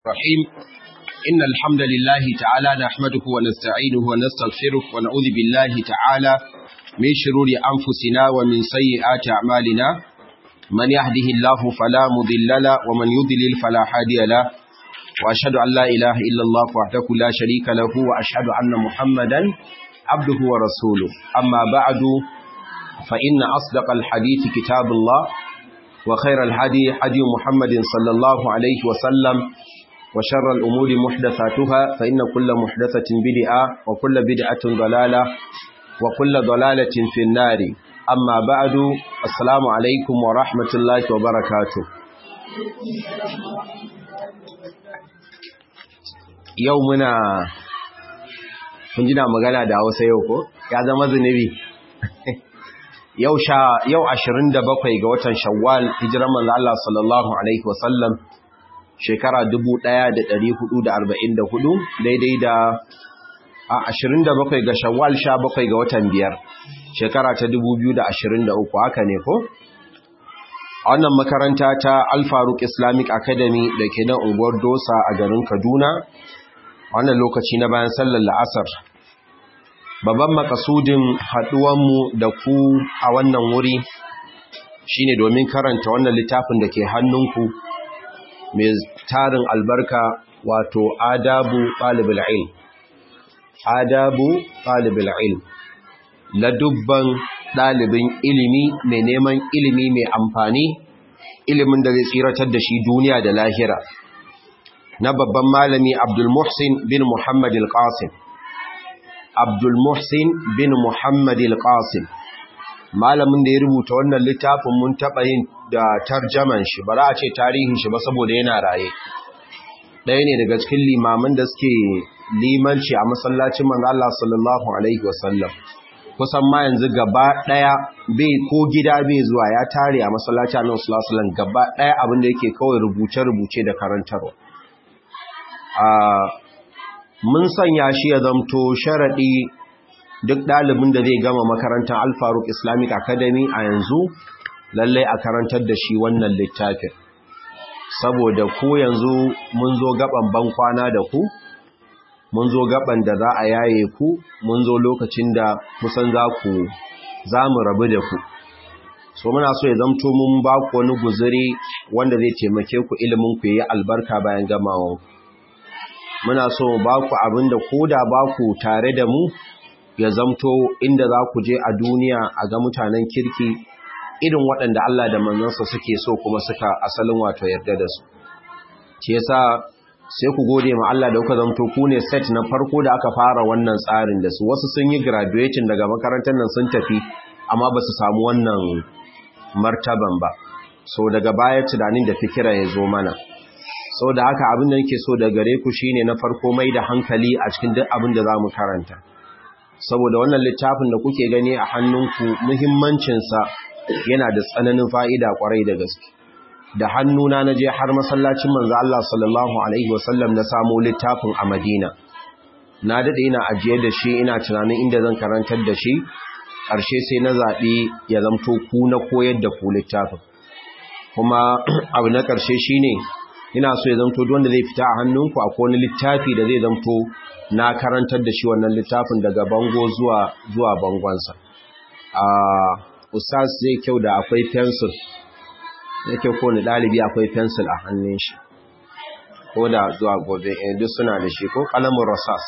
الرحيم إن الحمد لله تعالى نحمده ونستعينه ونستغفره ونعوذ بالله تعالى من شرور أنفسنا ومن سيئات أعمالنا من يهده الله فلا مضل له ومن يضلل فلا هادي له وأشهد أن لا إله إلا الله وحده لا شريك له وأشهد أن محمدا عبده ورسوله أما بعد فإن أصدق الحديث كتاب الله وخير الهدي هدي محمد صلى الله عليه وسلم وشر الأمور محدثاتها فإن كل محدثة بدعة وكل بدعة ضلالة وكل ضلالة في النار أما بعد السلام عليكم ورحمة الله وبركاته يومنا kun jina magana da Hausa yau ko ya zama zunubi yau sha yau 27 ga watan Shawwal hijiran manzo Allah sallallahu alaihi wasallam shekara 1444 daidai da a 27 ga Shawwal 17 ga watan biyar shekara ta 2023 haka ne ko a wannan makaranta ta Al-Faruq Islamic Academy da ke nan unguwar Dosa a garin Kaduna wannan lokaci na bayan sallar la'asar babban makasudin haɗuwanmu da ku a wannan wuri shine domin karanta wannan littafin da ke hannunku mai tarin albarka wato adabu ɗalibul ilm adabu ɗalibul ilm ladubban ɗalibin ilimi mai neman ilimi mai amfani ilimin da zai tsiratar da shi duniya da lahira na babban malami Abdul Muhsin bin Muhammad al-Qasim Abdul Muhsin bin Muhammad al-Qasim malamin da ya rubuta wannan littafin mun taɓa yin da tarjaman shi ba za a ce tarihin shi ba saboda yana raye ɗaya ne daga cikin limamin da suke limanci a masallacin manzo Allah sallallahu alaihi wasallam kusan ma yanzu gaba ɗaya bai ko gida bai zuwa ya tare a masallacin Annabi sallallahu alaihi wasallam gaba ɗaya abin da yake kawai rubuce-rubuce da karantarwa mun sanya shi ya zamto sharaɗi duk ɗalibin da zai gama makarantar alfaruk islamic academy a yanzu lallai a karantar da shi wannan littafin saboda ku yanzu mun zo gaban bankwana da ku mun zo gaban da za a yaye ku mun zo lokacin da kusan za ku za mu rabu da ku so muna so ya zamto mun ba ku wani guzuri wanda zai taimake ku ilimin ku yi albarka bayan gamawan muna so ba ku abin da ko da ba ku tare da mu ya zamto inda za ku je a duniya a ga mutanen kirki irin waɗanda Allah da manzansa suke so kuma suka asalin wato yarda da su ce yasa sai ku gode ma Allah da kuka zamto ku ne set na farko da aka fara wannan tsarin da su wasu sun yi graduation daga makarantar nan sun tafi amma ba su samu wannan martaban ba so daga baya tunanin da fikira ya zo mana so da haka abin da nake so da gare ku shine na farko mai da hankali a cikin duk abin da zamu karanta saboda wannan littafin da kuke gani a hannunku muhimmancin sa yana da tsananin fa'ida kwarai da gaske da hannuna naje har masallacin manzo Allah sallallahu alaihi wasallam na samu littafin a Madina na dade ina ajiye da shi ina tunanin inda zan karantar da shi ƙarshe sai na zaɓi ya zamto ku na koyar da ku littafin kuma abu na ƙarshe shine ina so ya zamto wanda zai fita a hannunku akwai wani littafi da zai zamto na karantar da shi wannan littafin daga bango zuwa zuwa bangonsa a ustaz zai kyau da akwai pencil yake ko ni dalibi akwai pencil a hannun shi ko da zuwa gobe eh duk suna da shi ko kalamin rasas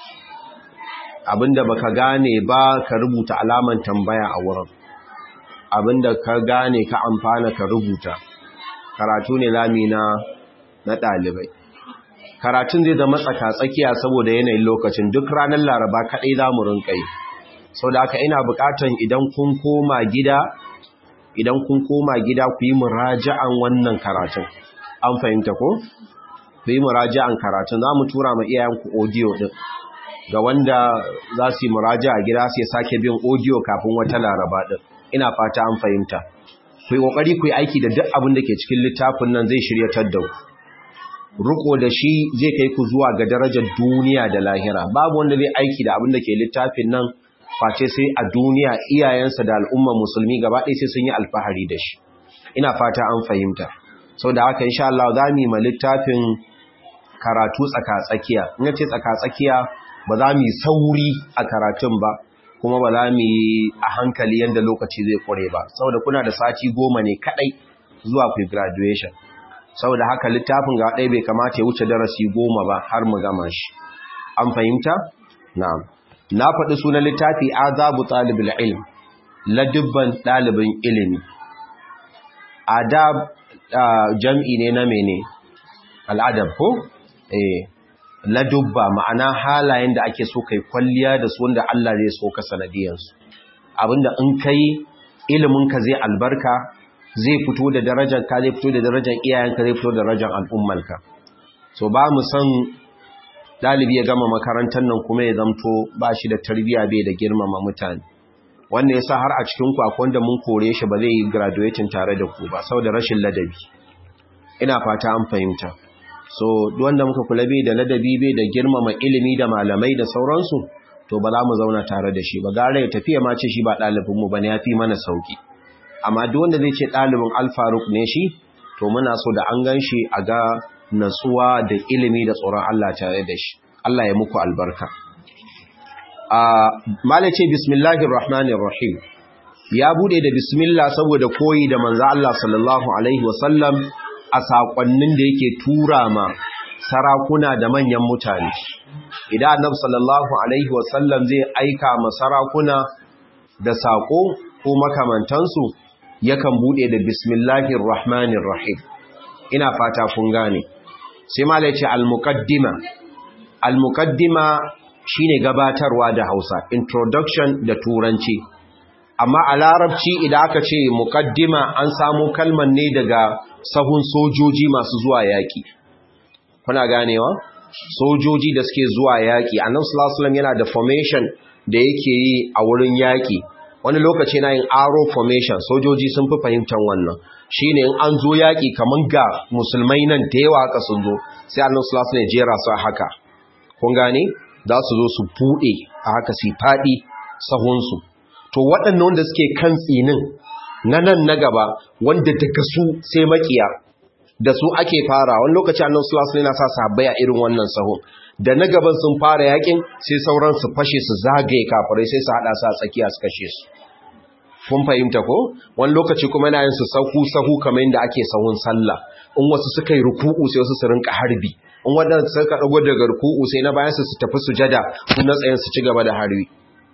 abinda baka gane ba ka rubuta alaman tambaya a wurin abinda ka gane ka amfana ka rubuta karatu ne lami na na ɗalibai karatun zai zama tsaka-tsakiya saboda yanayin lokacin duk ranar laraba kaɗai za mu rinƙai sau da aka ina buƙatan idan kun koma gida idan kun koma gida ku yi muraja'an wannan karatun an fahimta ko? ku yi muraja'an karatun za mu tura ma iyayenku audio ɗin ga wanda za su yi muraja'a gida sai sake bin audio kafin wata laraba ɗin ina fata an fahimta ku yi ƙoƙari ku yi aiki da duk abin da ke cikin littafin nan zai shiryatar da ku riko da shi zai kai ku zuwa ga darajar duniya da lahira babu wanda zai aiki da abin da ke littafin nan face sai a duniya iyayensa da al'ummar musulmi gaba ɗaya sai sun yi alfahari da shi ina fata an fahimta sau da haka insha Allah za mu yi ma littafin karatu tsaka-tsakiya in ce tsaka-tsakiya ba za mu yi sauri a karatun ba kuma ba za mu yi a hankali yadda lokaci zai kure ba saboda kuna da sati goma ne kadai zuwa ku graduation saboda haka littafin ga ɗaya bai kamata ya wuce darasi goma ba har mu gama shi an fahimta na'am na faɗi sunan littafi azabu talibul ilm ladubban ɗalibin ilimi adab jam'i ne na mene al'adab ko eh ladubba ma'ana halayen da ake so kai kwalliya da su wanda Allah zai so ka sanadiyansu abinda in kai ilimin ka zai albarka zai fito da darajar ka zai fito da darajar iyayenka zai fito da darajar al'ummarka so ba mu san dalibi ya gama makarantar nan kuma ya zamto ba shi da tarbiya bai da girmama mutane wannan yasa har a cikin ku akwai wanda mun kore shi ba zai yi graduating tare da ku ba saboda rashin ladabi ina fata an fahimta so wanda muka kula bai da ladabi bai da girmama ilimi da malamai da sauransu to ba za mu zauna tare da shi ba gara ya tafiya ma ce shi ba ɗalibin mu bane yafi mana sauki amma duk wanda zai ce ɗalibin alfaruk ne shi to muna so da an gan shi a ga natsuwa da ilimi da tsoron Allah tare da shi Allah ya muku albarka a malace bismillahir rahmanir rahim ya bude da bismillah saboda koyi da manzo Allah sallallahu alaihi wasallam a sakonnin da yake tura ma sarakuna da manyan mutane idan annabi sallallahu alaihi wasallam zai aika ma sarakuna da sako ko makamantansu yakan bude da bismillahir rahmanir rahim ina fata kun gane sai mala yace al-muqaddima al-muqaddima shine gabatarwa da Hausa introduction da turanci amma a larabci idan aka ce muqaddima an samu kalman ne daga sahun sojoji masu zuwa yaki kuna ganewa sojoji da suke zuwa yaki annabi sallallahu alaihi wasallam yana da formation da yake yi a wurin yaki wani lokaci na yin arrow formation sojoji sun fi fahimtar wannan shine in an zo yaki kaman ga musulmai nan da yawa haka sun zo sai annabi sallallahu alaihi wasallam ya jera su haka kun gane za su zo su bude a haka su fadi sahun su to waɗannan wanda suke kan tsinin na nan na gaba wanda daga su sai makiya da su ake fara wani lokaci annabi sallallahu alaihi wasallam yana sa sahabbai a irin wannan sahun da na gaban sun fara yakin sai sauran su fashe su zagaye kafirai sai su hada su a tsakiya su kashe su kun fahimta ko wani lokaci kuma yana yin su sahu sahu kamar yadda ake sahun sallah in wasu suka yi ruku'u sai wasu su rinka harbi in wadanda suka dago daga ruku'u sai na bayan su su tafi sujada sun na tsayin su ci gaba da harbi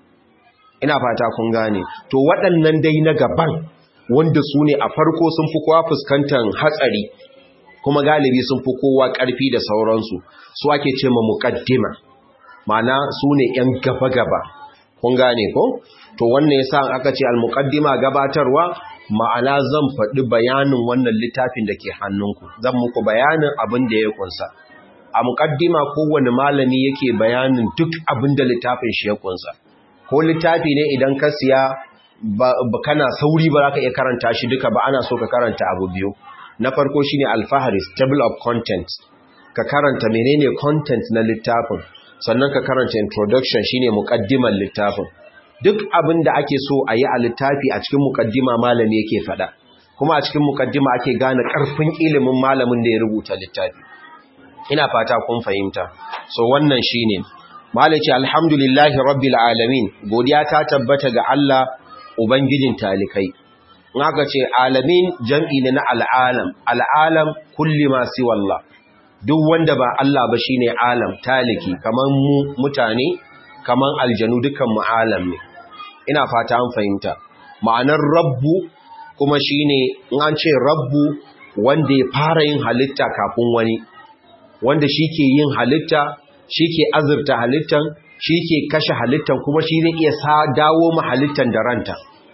ina fata kun gane to waɗannan dai na gaban wanda su ne a farko sun fi kowa fuskantar hatsari kuma galibi sun fi kowa ƙarfi da sauransu su ake ce ma muƙaddima mana su ne ‘yan gaba-gaba kun gane ko? to wannan ya sa aka ce al-muƙaddima gabatarwa ma'ana zan faɗi bayanin wannan littafin da ke hannunku zan muku bayanin abin da ya kunsa a muƙaddima kowane malami yake bayanin duk abin da littafin shi ya kunsa ko littafi ne idan ka siya ba kana sauri ba za ka iya karanta shi duka ba ana so ka karanta abu biyu na farko shine alfaharis table of contents ka karanta menene content na littafin sannan ka karanta introduction shine muqaddimar littafin duk abin da ake so a yi a littafi a cikin muqaddima malami yake fada kuma a cikin muqaddima ake gane karfin ilimin malamin da ya rubuta littafi ina fata kun fahimta so wannan shine malaci alhamdulillahi rabbil alamin godiya ta tabbata ga Allah ubangijin talikai in aka ce alamin jam'i ne na al'alam al'alam kulli masu wallah duk wanda ba Allah ba shine alam taliki kaman mu mutane kaman aljanu dukan mu alam ne ina fata an fahimta ma'anar rabbu kuma shine in an ce rabbu wanda ya fara yin halitta kafin wani wanda shi ke yin halitta shi ke azurta halittan shi ke kashe halittan kuma shi zai iya sa dawo ma halittan da ranta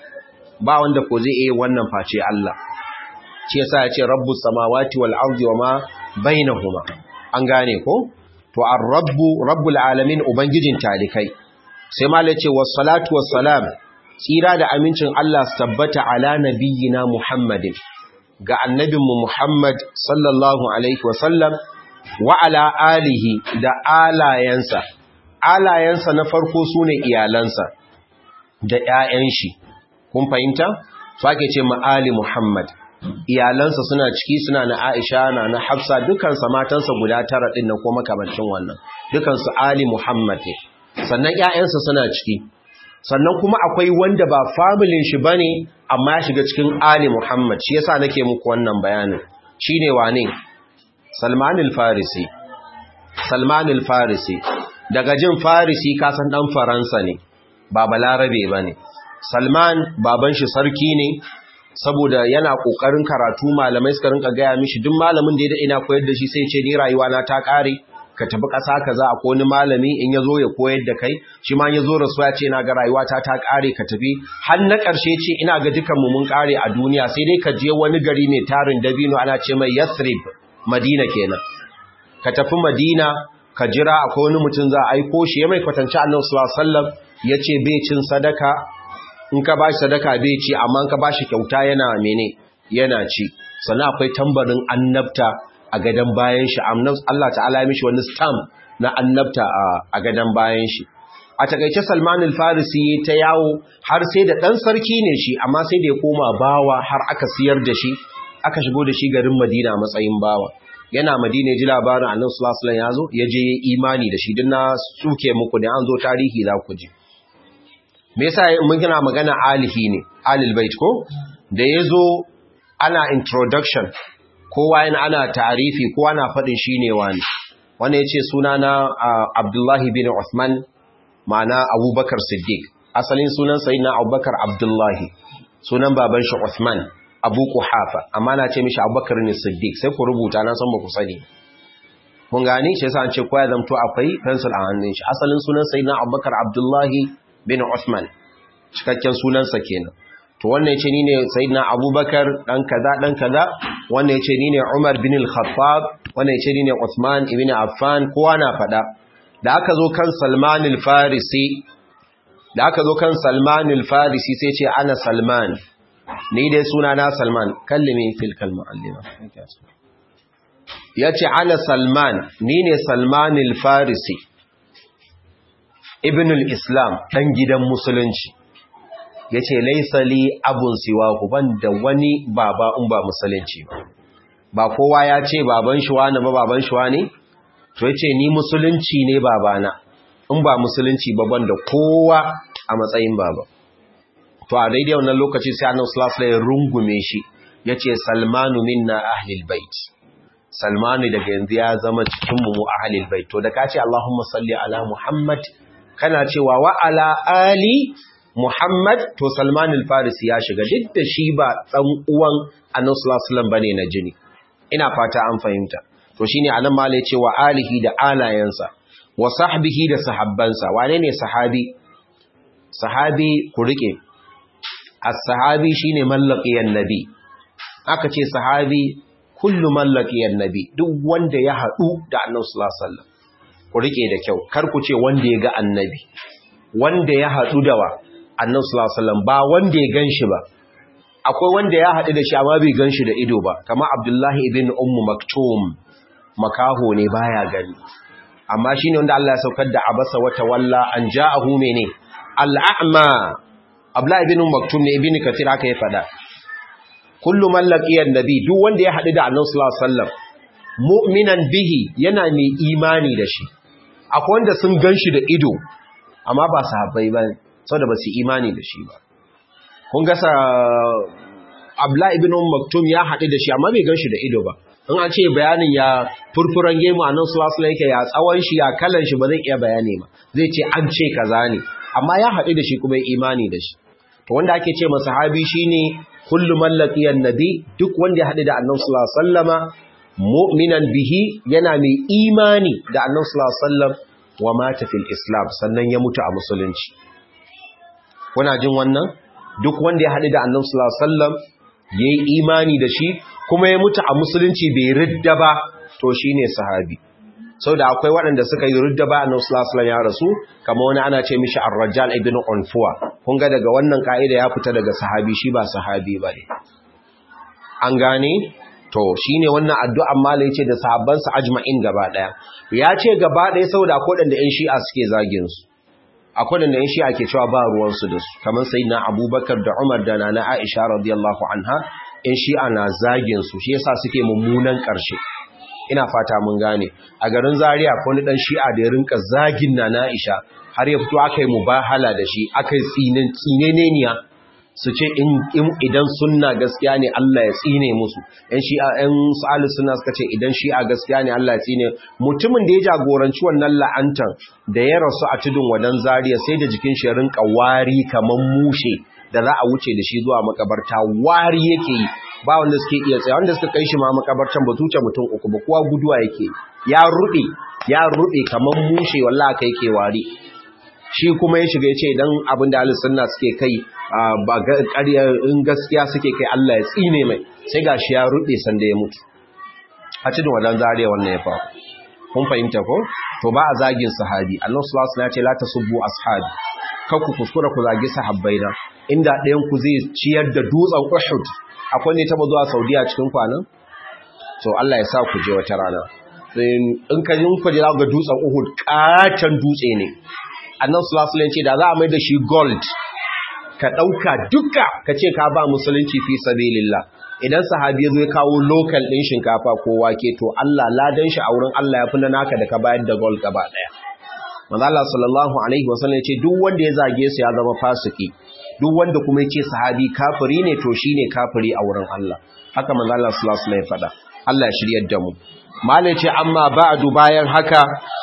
ba wanda ko zai iya wannan face Allah shi yasa ya ce rabbus samawati wal ardi wama bainahuma an gane ko to ar-rabbu rabbul alamin ubangijin talikai sai ma yace was-salatu was-salam tsira da amincin Allah su tabbata ala nabiyyina Muhammadin ga annabinmu Muhammad sallallahu alaihi wasallam wa ala alihi da alayansa alayansa na farko sune iyalansa da ƴaƴan shi kun fahimta su ake ce ma'ali Muhammad iyalansa suna ciki suna na Aisha na na Hafsa dukansa matansa guda tara din na kuma kamancin wannan dukansu Ali Muhammad ne sannan ƴaƴansa suna ciki sannan kuma akwai wanda ba familin shi bane amma ya shiga cikin Ali Muhammad shi yasa nake muku wannan bayanin shine wane Salman al-Farisi Salman al-Farisi daga jin Farisi ka san dan Faransa ne ba balarabe bane Salman baban shi sarki ne saboda yana kokarin karatu malamai suka rinka gaya mishi duk malamin da ya da ina koyar da shi sai ce ni rayuwa na ta kare ka tafi ƙasa kaza akwai wani malami in yazo ya koyar da kai shi ma yazo rasuwa ce ina ga rayuwa ta ta kare ka tafi har na ƙarshe ce ina ga dukan mu mun kare a duniya sai dai ka je wani gari mai tarin dabino ana ce mai Yathrib Madina kenan ka tafi Madina ka jira akwai wani mutum za a aiko shi ya mai kwatanci Annabi sallallahu alaihi wasallam yace bai cin sadaka in ka bashi sadaka bai ci amma in ka bashi kyauta yana mene yana ci sannan akwai tambarin annabta a gadan bayan shi Allah ta'ala ya mishi wani stamp na annabta a gadan bayan shi a takaice Salman al-Farisi ta yawo har sai da dan sarki ne shi amma sai da ya koma bawa har aka siyar da shi aka shigo da shi garin Madina a matsayin bawa yana Madina ji labarin Annabi sallallahu alaihi wasallam ya zo ya je imani da shi din na suke muku da an zo tarihi za ku ji me yasa mun kina magana alihi ne alil bait ko da yazo ana introduction kowa yana ana ta'arifi kowa na fadin shine wani wanda yace suna na Abdullahi bin Uthman ma'ana Abubakar Siddiq asalin sunan sayyidina Abubakar Abdullahi sunan baban shi Uthman Abu Quhafa amma na ce mishi Abubakar ne Siddiq sai ku rubuta na san ba ku sani mun gani shi yasa an ce kowa zamto akwai pencil a hannun shi asalin sunan sayyidina Abubakar Abdullahi bin Uthman cikakken sunansa kenan to wannan yace ni ne sayyidina Abubakar dan kaza dan kaza wannan yace ni ne Umar bin al-Khattab wannan yace ni ne Uthman ibn Affan kowa na fada da aka zo kan Salman al-Farisi da aka zo kan Salman al-Farisi sai ce ana Salman ni dai suna na Salman kallimi fil kalma allima yace ana Salman ni ne Salman al-Farisi ibn al-islam ɗan gidan musulunci ya ce laisali abun siwa ku ban da wani baba in ba musulunci ba ba kowa ya ce baban shi wani ba baban shi wani to ya ce ni musulunci ne babana in ba musulunci ba ban da kowa a matsayin baba to a daidai wannan lokaci sai annabi sallallahu alaihi rungume shi yace salmanu minna ahlil bait salmanu daga yanzu ya zama cikin mu ahlil bait to da ka ce allahumma salli ala muhammad kana cewa wa ala ali Muhammad to Salman al-Farisi ya shiga duk da shi ba dan uwan Annabi sallallahu alaihi wasallam bane na jini ina fata an fahimta to shine anan malai ce wa alihi da alayansa wa sahbihi da sahabbansa wane ne sahabi sahabi ku rike as-sahabi shine mallaqiyan nabi aka ce sahabi kullu mallaqiyan nabi duk wanda ya hadu da Annabi sallallahu alaihi wasallam ku rike da kyau kar ku ce wanda ya ga annabi wanda ya hadu da wa annabi sallallahu alaihi wasallam ba wanda ya ganshi ba akwai wanda ya hadu da shi amma bai ganshi da ido ba kamar Abdullahi ibn Ummu Maktum makaho ne baya gani amma shine wanda Allah ya saukar da abasa wa tawalla an ja'ahu mene al-a'ma Abdullahi ibn Maktum ne ibn Kathir haka ya fada kullu man laqiya annabi duk wanda ya hadu da annabi sallallahu alaihi wasallam mu'minan bihi yana mai imani da shi akwai wanda sun ganshi da ido amma ba sahabbai bane saboda ba su imani da shi ba kun gasa abla ibn maktum ya haɗu da shi amma bai gan shi da ido ba in an ce bayanin ya furfuran gemu a nan sulasula yake ya tsawon shi ya kalan shi ba zai iya bayani ba zai ce an ce kaza ne amma ya haɗu da shi kuma imani da shi to wanda ake ce masa sahabi shine kullu mallaqiyan nabi duk wanda ya haɗu da annabi sallallahu alaihi wasallama mu'minan bihi yana mai imani da annabi sallallahu alaihi wasallam wa mata fil islam sannan ya mutu a musulunci kuna jin wannan duk wanda ya haɗu da annabi sallallahu alaihi wasallam yayi imani da shi kuma ya mutu a musulunci bai ridda ba to shine sahabi saboda akwai waɗanda suka yi ridda ba annabi sallallahu alaihi wasallam ya rasu kamar wani ana ce mishi ar-rajal ibn unfuwa kun ga daga wannan ka'ida ya fita daga sahabi shi ba sahabi bane an gane to shine wannan addu'an malai ce da sahabban sa ajma'in gaba daya ya ce gaba daya saboda akwai waɗanda ƴan shi'a suke zagin su akwai da yan shi'a ke cewa ba ruwansu da su kamar sai na abubakar da umar da na aisha radiyallahu anha in shi'a na zagin su shi yasa suke mummunan ƙarshe ina fata mun gane a garin zaria ko ni dan shi'a da ya rinka zagin na na'isha har ya fito aka yi mubahala da shi aka yi tsinin tsineneniya su ce idan sunna gaskiya ne Allah ya tsine musu ‘yan shi'a ‘yan sa'alu suna suka ce idan shi'a gaskiya ne Allah ya tsine mutumin da ya jagoranci wannan la'antar da ya rasu a tudun wadan zariya sai da jikin shi rinka wari kamar mushe da za a wuce da shi zuwa makabarta wari yake yi ba wanda suke iya tsaye wanda suka kai shi ma makabartan ba tuce mutum uku ba kowa guduwa yake ya rube ya rube kamar mushe wallahi kai ke wari shi kuma ya shiga ya ce idan abin da sunna suke kai ba ƙarya in gaskiya suke kai Allah ya tsine mai sai ga shi ya ruɗe sanda ya mutu a cikin wadan zariya wannan ya faru kun fahimta ko to ba a zagin sahabi Allah sallallahu alaihi wasallam ya ce la tasubbu ashabi kar ku kuskura ku zagi sahabbai na inda ɗayan ku zai ciyar da dutsen Uhud akwai ne taba zuwa Saudiya cikin kwanan to Allah ya sa ku je wata rana in ka ji ku je ga dutsen Uhud katan dutse ne annan sulasulan ce da za a mai da shi gold ka ɗauka duka ka ce ka ba musulunci fi sabilillah idan sahabi ya zo ya kawo lokal ɗin shinkafa ko wake to Allah ladan shi a wurin Allah ya fi na naka da ka bayar da gold gaba ɗaya manzo Allah sallallahu alaihi wasallam ya ce duk wanda ya zage su ya zama fasiki duk wanda kuma ya ce sahabi kafiri ne to shine kafiri a wurin Allah haka manzo Allah sallallahu alaihi wasallam ya faɗa Allah ya shiryar da mu malai ce amma ba'du bayan haka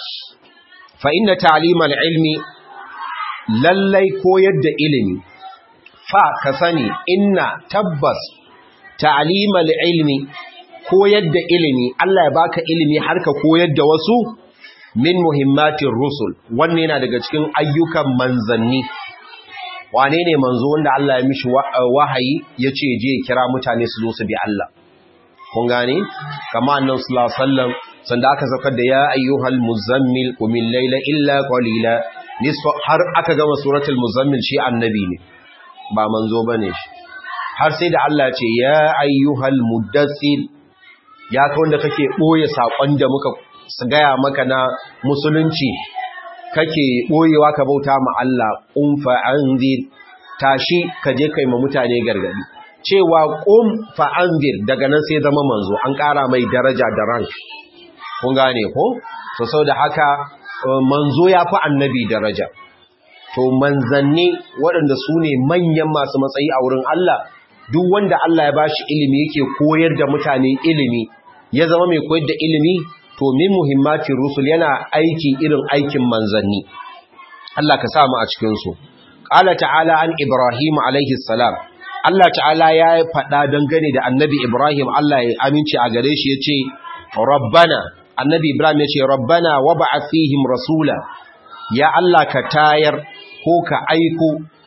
fa inna ta'limal ilmi lallai koyar da ilimi fa ka sani inna tabbas ta'limal ilmi koyar da ilimi Allah ya baka ilimi har ka koyar da wasu min muhimmatir rusul wannan yana daga cikin ayyukan manzanni wane ne manzo wanda Allah ya mishi wahayi yace je kira mutane su zo su bi Allah kun gane kama annabi sallallahu alaihi wasallam sanda aka saukar da ya ayyuhal muzammil qumil layla illa qalila nisfa har aka gama suratul muzammil shi annabi ne ba manzo bane shi har sai da Allah ce ya ayyuhal muddathir ya ka wanda kake boye sakon da muka gaya maka na musulunci kake boyewa ka bauta ma Allah qum fa anzir tashi ka je kai ma mutane gargadi cewa qum fa anzir daga nan sai zama manzo an ƙara mai daraja da rank kun gane ko to saboda haka manzo ya fi annabi daraja to manzanni waɗanda su ne manyan masu matsayi a wurin Allah duk wanda Allah ya bashi ilimi yake koyar da mutane ilimi ya zama mai koyar da ilimi to min muhimmatin rusul yana aiki irin aikin manzanni Allah ka samu a cikin su qala ta'ala an ibrahim alaihi salam Allah ta'ala ya faɗa dangane da annabi ibrahim Allah ya aminci a gare shi yace rabbana annabi ibrahim yace rabbana wab'ath fihim rasula ya Allah ka tayar ko ka aiko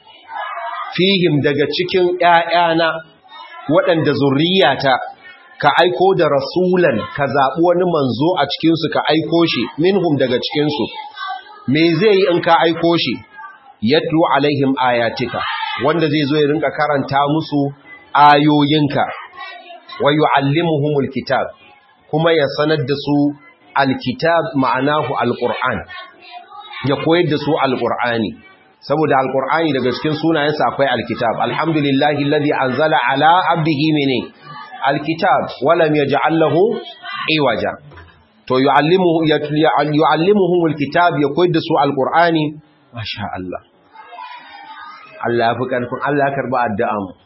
fihim daga cikin ‘ya'yana waɗanda zurriyata ka aiko da rasulan ka zaɓi wani manzo a cikinsu ka aiko shi minhum daga cikinsu me zai yi in ka aiko shi yatlu alaihim ayatika wanda zai zo ya rinka karanta musu ayoyinka wa yu'allimuhumul kitab kuma ya sanar da su alkitab ma'anahu alquran ya koyar da su alqur'ani saboda alkur'ani daga cikin sunayensa akwai alkitab alhamdulillahi alladhi anzala ala abdihi mini alkitab walam yaj'al lahu iwaja to yu'allimuhu yu'allimuhum alkitab ya koyar da su alkur'ani masha Allah Allah fi karfin Allah karba addu'a mu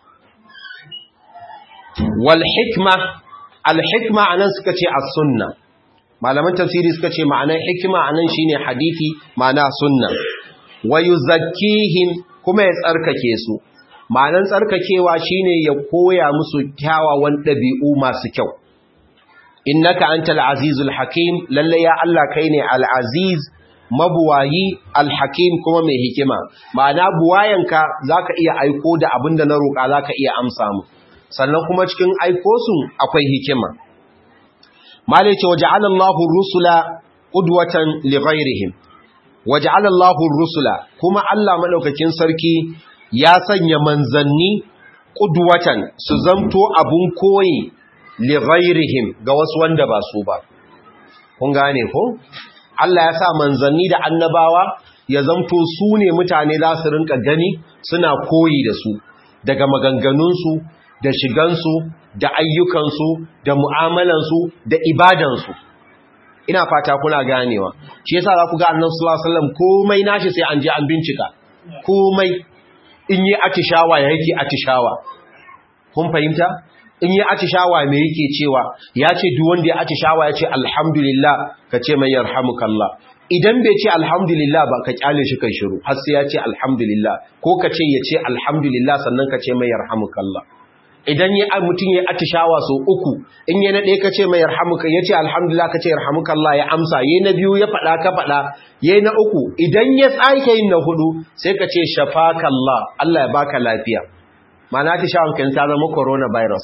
wal hikma al hikma anan suka ce as-sunna malaman tafsiri suka ce ma'anar hikima anan shine hadisi ma'ana sunna wa yuzakkihim kuma ya tsarkake su ma'anan tsarkakewa shine ya koya musu kyawawan ɗabi'u masu kyau innaka antal azizul hakim lalle ya Allah kai ne al aziz mabuwayi al hakim kuma mai hikima ma'ana buwayanka zaka iya aiko da abinda na roƙa zaka iya amsa mu sannan kuma cikin aiko su akwai hikima malai ce waja'ala Allahu rusula qudwatan li ghairihim waja'alallahu rusula kuma Allah madaukakin sarki ya sanya manzanni qudwatan su zamto abun koyi li ghairihim ga wasu wanda ba su ba kun gane ko Allah ya sa manzanni da annabawa ya zamto su ne mutane za su rinka gani suna koyi da su daga maganganunsu da shigansu da ayyukansu da mu'amalansu da ibadansu ina fata kuna ganewa shi yasa za ku ga annabi sallallahu alaihi wasallam komai nashi sai an je an bincika komai in yi atishawa ya yake atishawa kun fahimta in yi atishawa me yake cewa ya ce duk wanda ya atishawa ya ce alhamdulillah ka ce mai yarhamukallah idan bai ce alhamdulillah ba ka kyale shi kai shiru har sai ya ce alhamdulillah ko ka ce ya ce alhamdulillah sannan ka ce mai yarhamukallah idan ya mutum ya atishawa so uku in ya na ɗaya ka ce mai yarhamuka ya ce alhamdulillah ka ce yarhamukallah ya amsa ya na biyu ya faɗa ka faɗa ya na uku idan ya tsake yin na hudu sai ka ce shafakallah Allah ya baka lafiya ma'ana atishawan kan ta zama coronavirus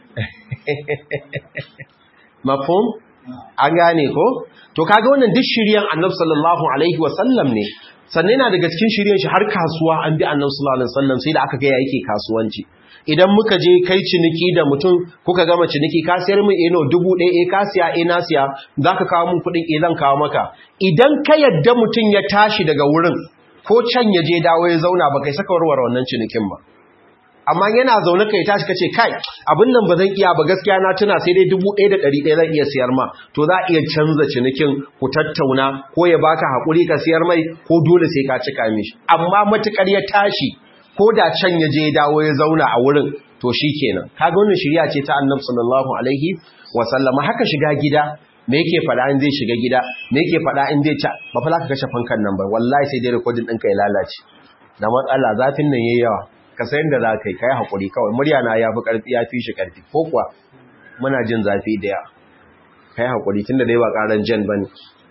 mafhum an gane ko to kaga wannan duk shiryan annabi sallallahu alaihi wasallam ne sannan yana daga cikin shiryan shi har kasuwa an bi annabi sallallahu alaihi wasallam sai da aka ga yake kasuwanci idan muka je kai ciniki da mutum kuka gama ciniki ka siyar min eno dubu ɗaya eh ka siya eh na siya zaka kawo min kuɗin eh zan kawo maka idan ka yadda mutum ya tashi daga wurin ko can ya je dawo ya zauna ba kai saka warware wannan cinikin ba amma yana zaune kai tashi kace kai abin nan ba zan iya ba gaskiya na tuna sai dai 1100 zan iya siyar ma to za iya canza cinikin ku tattauna ko ya baka hakuri ka siyar mai ko dole sai ka cika mishi amma matukar ya tashi ko da can ya je dawo ya zauna a wurin to shikenan kaga wannan shari'a ce ta Annabi sallallahu alaihi wa sallama haka shiga gida me yake fada in zai shiga gida me yake fada in zai ta ba fa ka kashe fankan nan ba wallahi sai dai recording ɗinka ya lalace da matsala zafin nan yayi yawa ka sayin da za ka yi ka yi haƙuri kawai murya na ya fi ƙarfi ya fi shi ƙarfi ko kuwa muna jin zafi da yawa ka yi haƙuri tun da dai ba ƙaran jan ba ne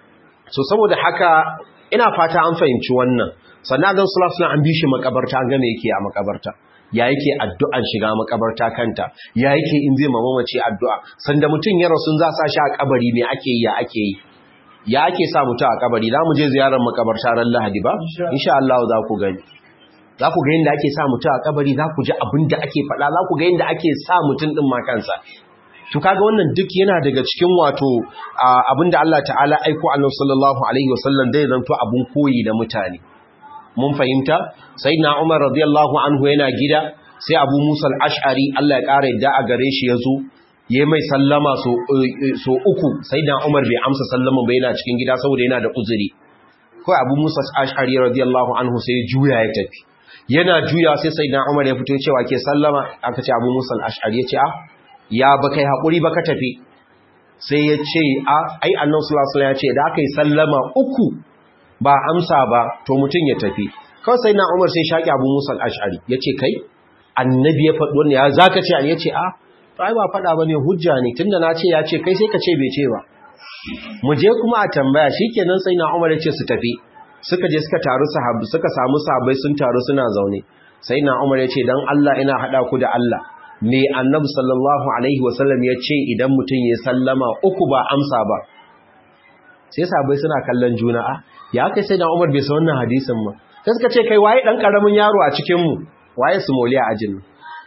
so saboda haka ina fata an fahimci wannan sannan zan sula suna an bi shi makabarta an game yake a makabarta ya yake addu'an shiga makabarta kanta ya yake in zai mamamace addu'a sanda mutum ya rasu za sa shi a kabari me ake yi ya ake yi ya ake sa mutum a kabari za mu je ziyarar makabarta ran lahadi ba insha Allah za ku gani za ku ga yadda ake sa mutum a kabari za ku ji abin da ake faɗa za ku ga yadda ake sa mutum ɗin makansa to kaga wannan duk yana daga cikin wato abin da Allah ta'ala aiko annabi sallallahu alaihi wasallam dai zanto abun koyi da mutane mun fahimta sayyidina Umar radiyallahu anhu yana gida sai Abu Musa al-Ash'ari Allah ya ƙara yadda a gare shi yazo yayi mai sallama so so uku sayyidina Umar bai amsa sallama ba yana cikin gida saboda yana da uzuri kai Abu Musa al-Ash'ari radiyallahu anhu sai juya ya tafi yana juya sai sai dan Umar ya fito cewa ke sallama aka ce Abu Musa al-Ash'ari ya ce a ya ba kai hakuri ba ka tafi sai ya ce a ai Annabi sallallahu alaihi ya ce da aka yi sallama uku ba amsa ba to mutun ya tafi kawai sai na Umar sai shaki Abu Musa al-Ash'ari ya ce kai annabi ya faɗi wannan ya zaka ce ya ce a to ai ba faɗa bane hujja ne tunda na ce ya ce kai sai ka ce bai ce ba mu je kuma a tambaya shikenan sai na Umar ya ce su tafi suka je suka taru sahabbai suka samu sahabbai sun taru suna zaune sai na Umar ya ce dan Allah ina hada ku da Allah me Annabi sallallahu alaihi wasallam ya ce idan mutum ya sallama uku ba amsa ba sai sahabbai suna kallon juna a ya kai sai na Umar bai san wannan hadisin ba sai suka ce kai waye dan karamin yaro a cikin mu waye su mauliya ajin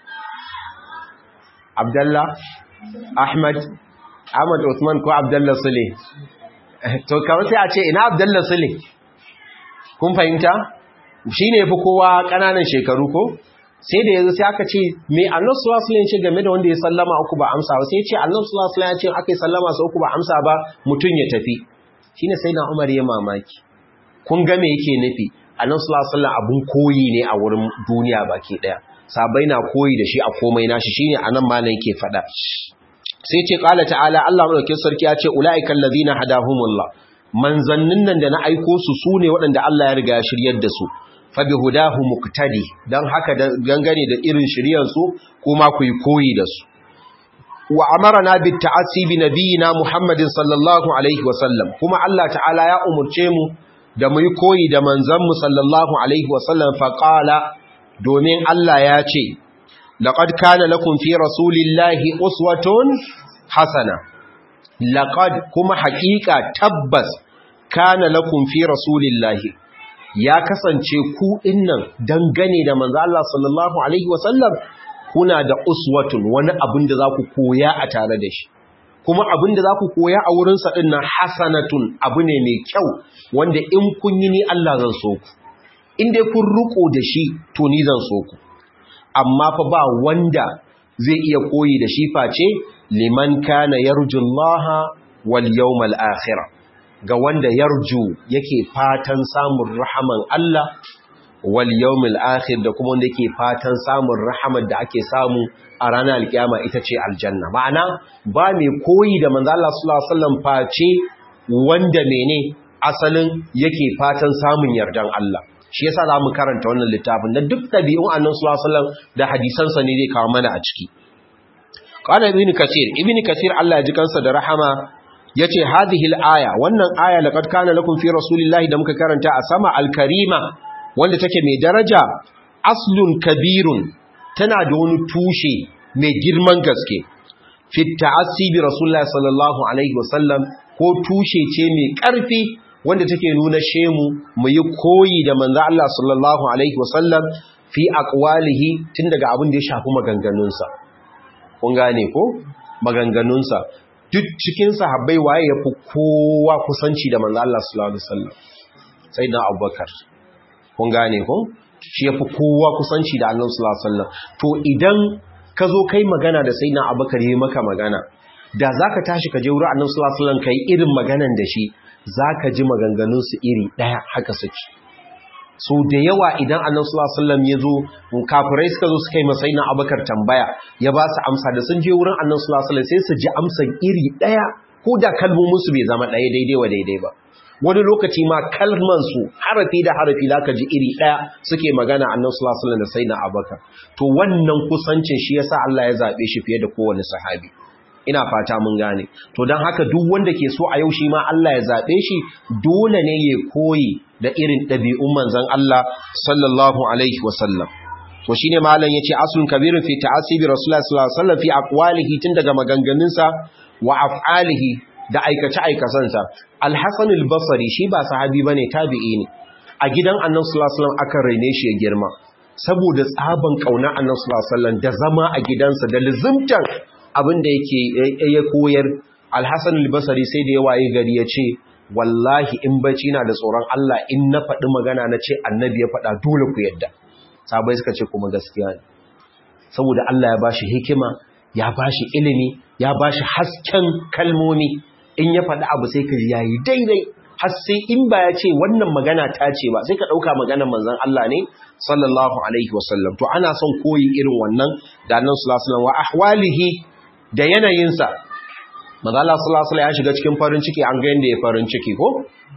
Abdullah Ahmad Ahmad Usman ko Abdullah Sule to kawai sai a ce ina Abdullah Sule kun fahimta shi ne fi kowa ƙananan shekaru ko sai da yanzu sai aka ce me annan sulasulan ce game da wanda ya sallama uku ba amsa ba sai ce annan sulasulan ya ce aka yi sallama su uku ba amsa ba mutum ya tafi shi ne sai na umar ya mamaki kun ga me yake nufi annan sulasulan abun koyi ne a wurin duniya baki ɗaya sabai na koyi da shi a komai nashi shi ne a nan ma yake faɗa sai ce ƙala ta'ala allah maɗaukin sarki ya ce ula'ikan lazina hadahumullah manzannin nan da na aiko su su ne waɗanda Allah ya riga ya shiryar da su fabi hudahu muqtadi dan haka gangane da irin shiryar su kuma ku yi koyi da su wa amarna bit ta'assi bi nabiyina Muhammadin sallallahu alaihi wasallam kuma Allah ta'ala ya umurce mu da mu yi koyi da manzon mu sallallahu alaihi wasallam fa qala domin Allah ya ce laqad kana lakum fi rasulillahi uswatun hasana laqad kuma haƙiƙa tabbas kana lakum fi rasulillahi ya kasance ku dinnan dangane da manzo Allah sallallahu alaihi wasallam kuna da uswatun wani abin da zaku koya a tare da shi kuma abin da zaku koya a wurin sa dinnan hasanatun abu ne mai kyau wanda in kun yi ni Allah zan so ku in dai kun ruko da shi to ni zan so ku amma fa ba wanda zai iya koyi da shi face liman kana yarjullaha wal yawmal akhir ga wanda yarju yake fatan samun rahaman Allah wal yawmil akhir da kuma wanda yake fatan samun rahamar da ake samu a ranar alkiyama ita ce aljanna ma'ana ba mai koyi da manzo Allah sallallahu alaihi wasallam face wanda mene asalin yake fatan samun yardan Allah shi yasa za mu karanta wannan littafin da duk ɗabi'un annan sulasulan da hadisansa ne zai kawo mana a ciki ƙwana ibini kasir ibini kasir Allah ya ji kansa da rahama ya ce hadihil aya wannan aya laƙad kana lakum fi rasulillahi da muka karanta a sama alkarima wanda take mai daraja aslun kabirun tana da wani tushe mai girman gaske fi ta'assi bi rasulullahi sallallahu alaihi wasallam ko tushe ce mai ƙarfi wanda take nuna shemu mu yi koyi da manzo Allah sallallahu alaihi wasallam fi aqwalihi tun daga abin da ya shafi maganganunsa kun gane ko maganganunsa duk cikin sahabbai waye yafi kowa kusanci da manzo Allah sallallahu alaihi wasallam sayyidina Abubakar kun gane ko shi yafi kowa kusanci da Annabi sallallahu alaihi wasallam to idan ka zo kai magana da sayyidina Abubakar yayi maka magana da zaka tashi ka je wurin Annabi sallallahu alaihi wasallam kai irin maganan da shi za ka ji maganganunsu iri ɗaya haka suke so da yawa idan annan sulasallam ya zo kafirai suka zo suka yi masai na abakar tambaya ya ba su amsa da sun je wurin annan sulasallam sai su ji amsan iri ɗaya ko da kalmominsu bai zama ɗaya daidai wa daidai ba wani lokaci ma kalmansu harafi da harafi za ka ji iri ɗaya suke magana annan sulasallam da sai na abakar to wannan kusancin shi yasa Allah ya zaɓe shi fiye da kowane sahabi ina fata mun gane to don haka duk wanda ke so a yau shi ma Allah ya zaɓe shi dole ne ya koyi da irin ɗabi'un manzan Allah sallallahu alaihi wasallam to shine malam yace aslun kabirun fi ta'asibi rasulullah sallallahu alaihi wasallam fi aqwalihi tun daga maganganunsa wa af'alihi da aikace aikasansa al-hasan al-basri shi ba sahabi bane tabi'i ne a gidan annabi sallallahu alaihi wasallam aka raine shi ya girma saboda tsaban kauna annabi sallallahu alaihi wasallam da zama a gidansa da lizimtan abin da yake ya koyar alhassan albasari sai da ya waye gari ya ce wallahi in bacci na da tsoron Allah in na faɗi magana na ce annabi ya faɗa dole ku yadda sabai suka ce kuma gaskiya ne saboda Allah ya bashi hikima ya bashi ilimi ya bashi hasken kalmomi in ya faɗi abu sai ka ji yayi daidai har sai in ba ya ce wannan magana ta ce ba sai ka ɗauka maganar manzon Allah ne sallallahu alaihi wasallam to ana son koyi irin wannan da annabi sallallahu alaihi wasallam wa ahwalihi da yanayinsa maza Allah sallallahu ya shiga cikin farin ciki an ga yanda ya farin ciki ko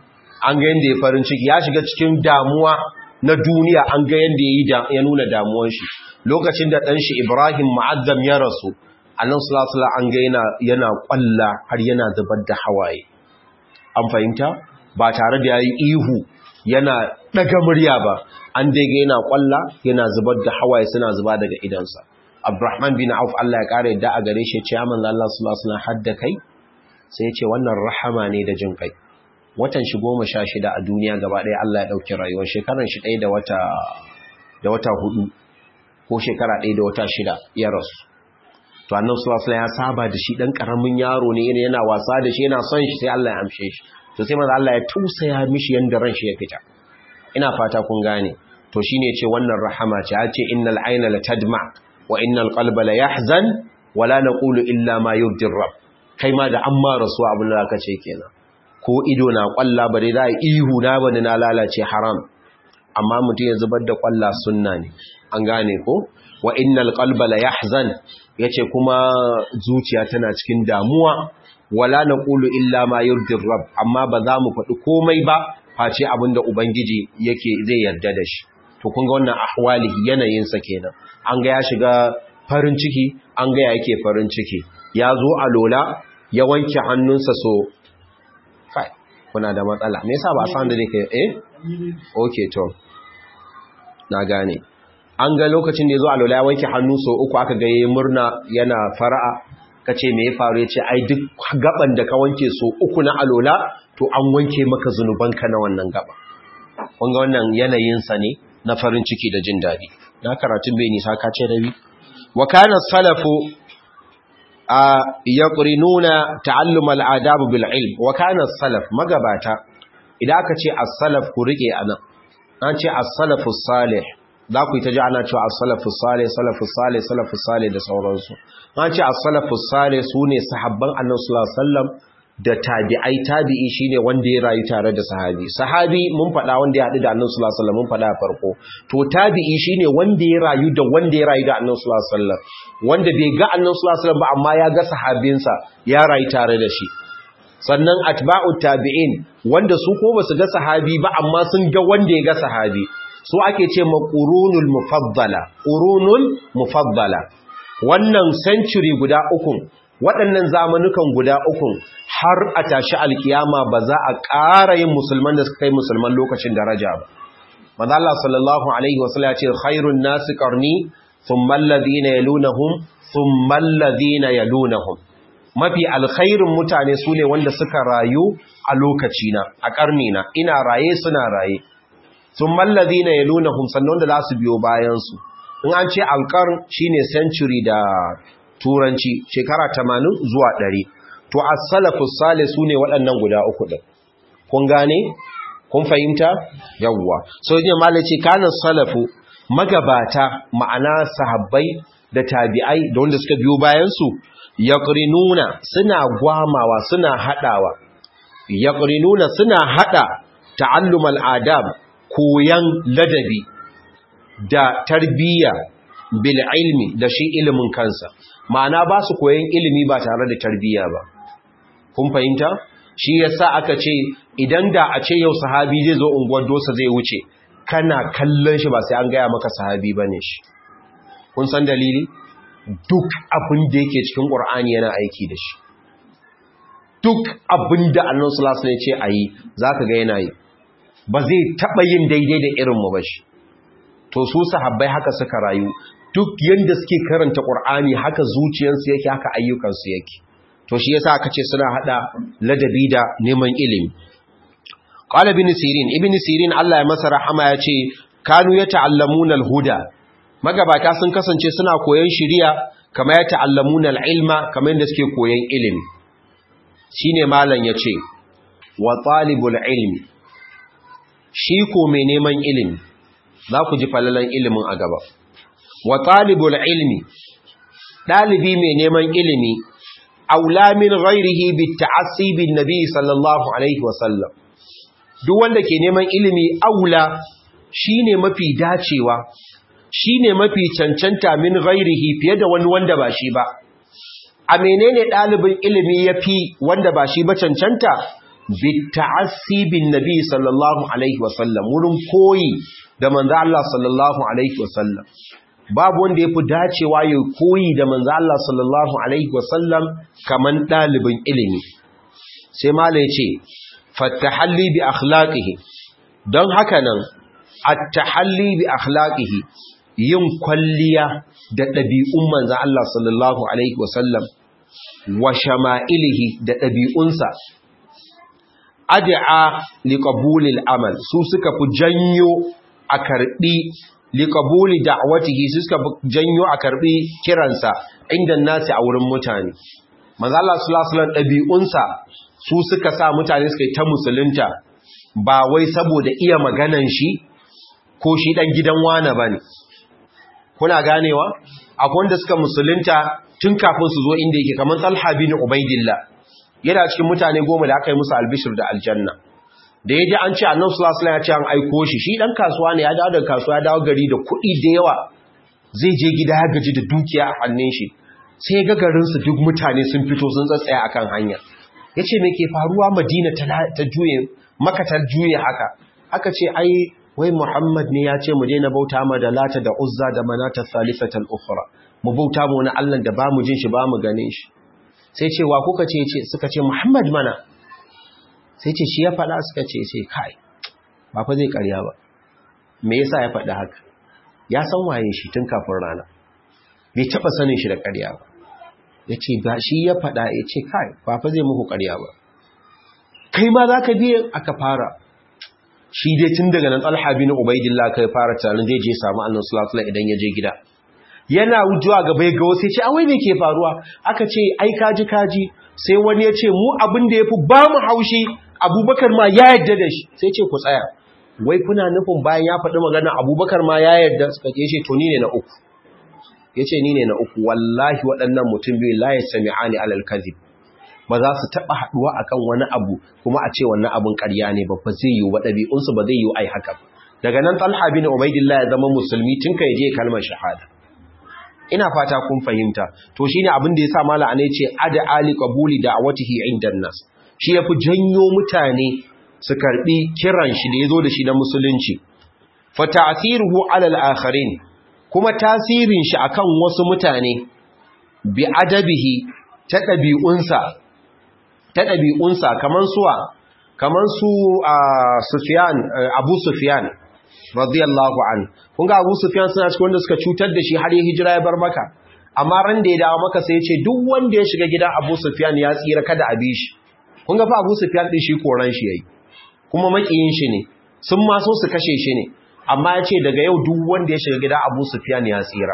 an ga yanda ya farin ciki ya shiga cikin damuwa na duniya an ga yanda ya nuna damuwan shi lokacin da dan shi Ibrahim mu'azzam ya rasu annabi sallallahu an ga yana yana kwalla har yana zubar da hawaye an fahimta ba tare da yayi ihu yana daga murya ba an dai ga yana kwalla yana zubar da hawaye suna zuba daga idansa Abdurrahman bin Auf Allah ya kare da a gare shi ce amin Allah sallallahu alaihi wasallam hadda kai sai ya ce wannan rahama ne da jin kai watan shi 16 a duniya gaba ɗaya Allah ya dauki rayuwar shekaran shi ɗaya da wata da wata hudu ko shekara ɗaya da wata shida ya rasu to annabi sallallahu alaihi wasallam ya saba da shi dan karamin yaro ne yana wasa da shi yana son shi sai Allah ya amshe shi to sai manzo Allah ya tausaya mishi yanda ran shi ya fita ina fata kun gane to shine ce wannan rahama ce ya ce innal ayna la tadma wa innal qalba la yahzan wa la naqulu illa ma yurdi rabb kai ma da amma rasu abin da aka ce kenan ko ido na kwalla bare da ihu na bane na lalace haram amma mutum ya zubar da kwalla sunna ne an gane ko wa innal qalba la yahzan yace kuma zuciya tana cikin damuwa wala naqulu illa ma yurdi rabb amma ba za mu faɗi komai ba face abinda ubangiji yake zai yarda da shi to kun ga wannan ahwalihi yanayin sa kenan an ga ya shiga farin ciki an ga yake farin ciki ya zo a lola ya wanke hannunsa so kai kuna da matsala me yasa ba san da nake eh okay to na gane an ga lokacin da ya zo a lola ya wanke hannu so uku aka ga yayin murna yana fara'a kace me ya faru yace ai duk gaban da ka wanke so uku na alola to an wanke maka zunubanka na wannan gaba kun ga wannan yanayin sa ne na farin ciki da jin dadi na karatun bai nisa ka ce rabi wa kana salafu a yaqrinuna ta'allum al-adab bil ilm wa kana salaf magabata idan aka ce as-salaf ku rike anan an ce as-salafu salih za ku yi ta ji ana cewa as-salafus salih salafus salih salafus salih da sauransu an ce as-salafus salih sune sahabban annabi sallallahu alaihi wasallam da tabi'ai tabi'i shine wanda ya rayu tare da sahabi sahabi mun faɗa wanda ya haɗu da annabi sallallahu alaihi wasallam mun faɗa a farko to tabi'i shine wanda ya rayu da wanda ya rayu da annabi sallallahu alaihi wasallam wanda bai ga annabi sallallahu alaihi wasallam ba amma ya ga sahabinsa ya rayu tare da shi sannan atba'u tabi'in wanda su ko basu ga sahabi ba amma sun ga wanda ya ga sahabi su ake ce ma qurunul mufaddala qurunul mufaddala wannan century guda uku waɗannan zamanukan guda uku har a tashi alkiyama ba za a ƙara yin musulman da suka kai musulman lokacin daraja ba manzo Allah sallallahu alaihi wasallam ya ce khairun nasi qarni thumma alladhina yalunhum thumma alladhina yalunhum mafi alkhairin mutane su ne wanda suka rayu a lokacina a ƙarnina ina raye suna raye sun mallazi na yaluna sannan da za su biyo bayansu in an ce alƙar shi ne century da turanci shekara tamanin zuwa ɗari to a salafus sale su ne waɗannan guda uku ɗin kun gane kun fahimta yawwa so yin malaci kanan salafu magabata ma'ana sahabbai da tabi'ai da wanda suka biyo bayansu yaqrinuna suna gwamawa suna hadawa yaqrinuna suna hada ta'allum al'adab koyan ladabi da tarbiyya bil ilmi da shi ilimin kansa ma'ana ba su koyan ilimi ba tare da tarbiyya ba kun fahimta shi yasa aka ce idan da a ce yau sahabi zai zo unguwar dosa zai wuce kana kallon shi ba sai an gaya maka sahabi bane shi kun san dalili duk abin da yake cikin ƙur'ani yana aiki da shi duk abin da annan sulasu ne ce a yi za ka ga yana yi ba zai taɓa yin daidai da irinmu ba shi to su sahabbai haka suka rayu duk yadda suke karanta ƙur'ani haka zuciyarsu yake haka ayyukansu yake to shi yasa aka ce suna haɗa ladabi da neman ilimi qala ibn sirin ibn sirin Allah ya masa rahama ya ce kanu yata'allamuna al-huda magabata sun kasance suna koyon shiriya kama ya ta'allamuna al-ilma kamar yadda suke koyon ilimi shine malam yace wa talibul ilmi shi ko mai neman ilimi za ku ji falalan ilimin a gaba wa talibul ilmi dalibi mai neman ilimi aula min ghairihi bit ta'assi bin nabi sallallahu alaihi wasallam duk wanda ke neman ilimi aula shine mafi dacewa shi ne mafi cancanta min ghairihi fiye da wani wanda ba shi ba a menene ɗalibin ilimi ya fi wanda ba shi ba cancanta bitta'assi bin nabi sallallahu alaihi wasallam wurin koyi da manzo Allah sallallahu alaihi wasallam babu wanda ya fi dacewa ya koyi da manzo Allah sallallahu alaihi wasallam kaman ɗalibin ilimi sai mala ya ce fattahalli bi akhlaqihi don haka nan at-tahalli bi akhlaqihi yin kwalliya da ɗabi'un manzan Allah sallallahu Alaihi wasallam wa shama'ilihi da ɗabi'unsa, adi'a liƙabulil amal su suka fi janyo a karɓi liƙabuli da'awatihi su suka fi janyo a karɓi kiransa inda nasi a wurin mutane. Manzan Allah sallallahu Alaihi ɗabi'unsa su suka sa mutane suka yi ta musulunta ba wai saboda iya maganan shi ko shi ɗan gidan wane ba ne. kuna ganewa akwai wanda suka musulunta tun kafin su zo inda yake kamar Talha bin Ubaidillah yana cikin mutane goma da aka yi musu albishir da aljanna da yaji an ce Annabi sallallahu alaihi wasallam ya ce an aiko shi shi dan kasuwa ne ya dawo daga kasuwa ya dawo gari da kuɗi da yawa zai je gida ya gaji da dukiya a hannun shi sai ga garin su duk mutane sun fito sun tsatsaya akan hanya yace me ke faruwa Madina ta juye Makka ta juye haka aka ce ai wai Muhammad ne ya ce mu daina bauta ma da lata da uzza da manata salisatal ukhra mu bauta mu wani Allah da bamu jin shi bamu ganin shi sai ce wa kuka ce ce suka ce Muhammad mana sai ce shi ya faɗa suka ce sai kai ba fa zai ƙarya ba me yasa ya faɗa haka ya san waye shi tun kafin rana bai taɓa sanin shi da ƙarya ba ya ce ba shi ya faɗa ya ce kai ba fa zai muku ƙarya ba kai ma za ka biye aka fara shi dai tun daga nan talha bin ubaidillah kai fara tarin zai je samu annabi sallallahu alaihi idan ya je gida yana wujuwa gaba ya ga wasu ce awai me ke faruwa aka ce ai kaji kaji sai wani ya ce mu abin da yafi ba mu haushi abubakar ma ya yadda da shi sai ce ku tsaya wai kuna nufin bayan ya faɗi magana abubakar ma ya yarda suka ke shi to ni ne na uku ya ce ni ne na uku wallahi waɗannan mutum biyu la ya sami ani alal kazib ba za su taɓa haɗuwa a kan wani abu kuma a ce wannan abin ƙarya ne ba ba zai yiwu ba ɗabi'unsu ba zai yiwu ai haka daga nan talha bin ubaidillah ya zama musulmi tun ka je kalmar shahada ina fata kun fahimta to shine abin da yasa mala ne ce ada ali qabuli da'watihi inda nas shi yafi janyo mutane su karbi kiran shi da yazo da shi na musulunci fa ta'thiruhu 'ala al-akharin kuma tasirin shi akan wasu mutane bi adabihi ta dabi'unsa ta dabi'unsa kaman suwa kaman su Sufyan Abu Sufyan radiyallahu an kun ga Abu Sufyan suna cikin wanda suka cutar da shi har ya hijira ya bar maka amma ran da ya dawo maka sai ya ce duk wanda ya shiga gidan Abu Sufyan ya tsira kada a bi shi kun ga fa Abu Sufyan din shi koran shi yayi kuma makiyin shi ne sun ma so su kashe shi ne amma ya ce daga yau duk wanda ya shiga gidan Abu Sufyan ya tsira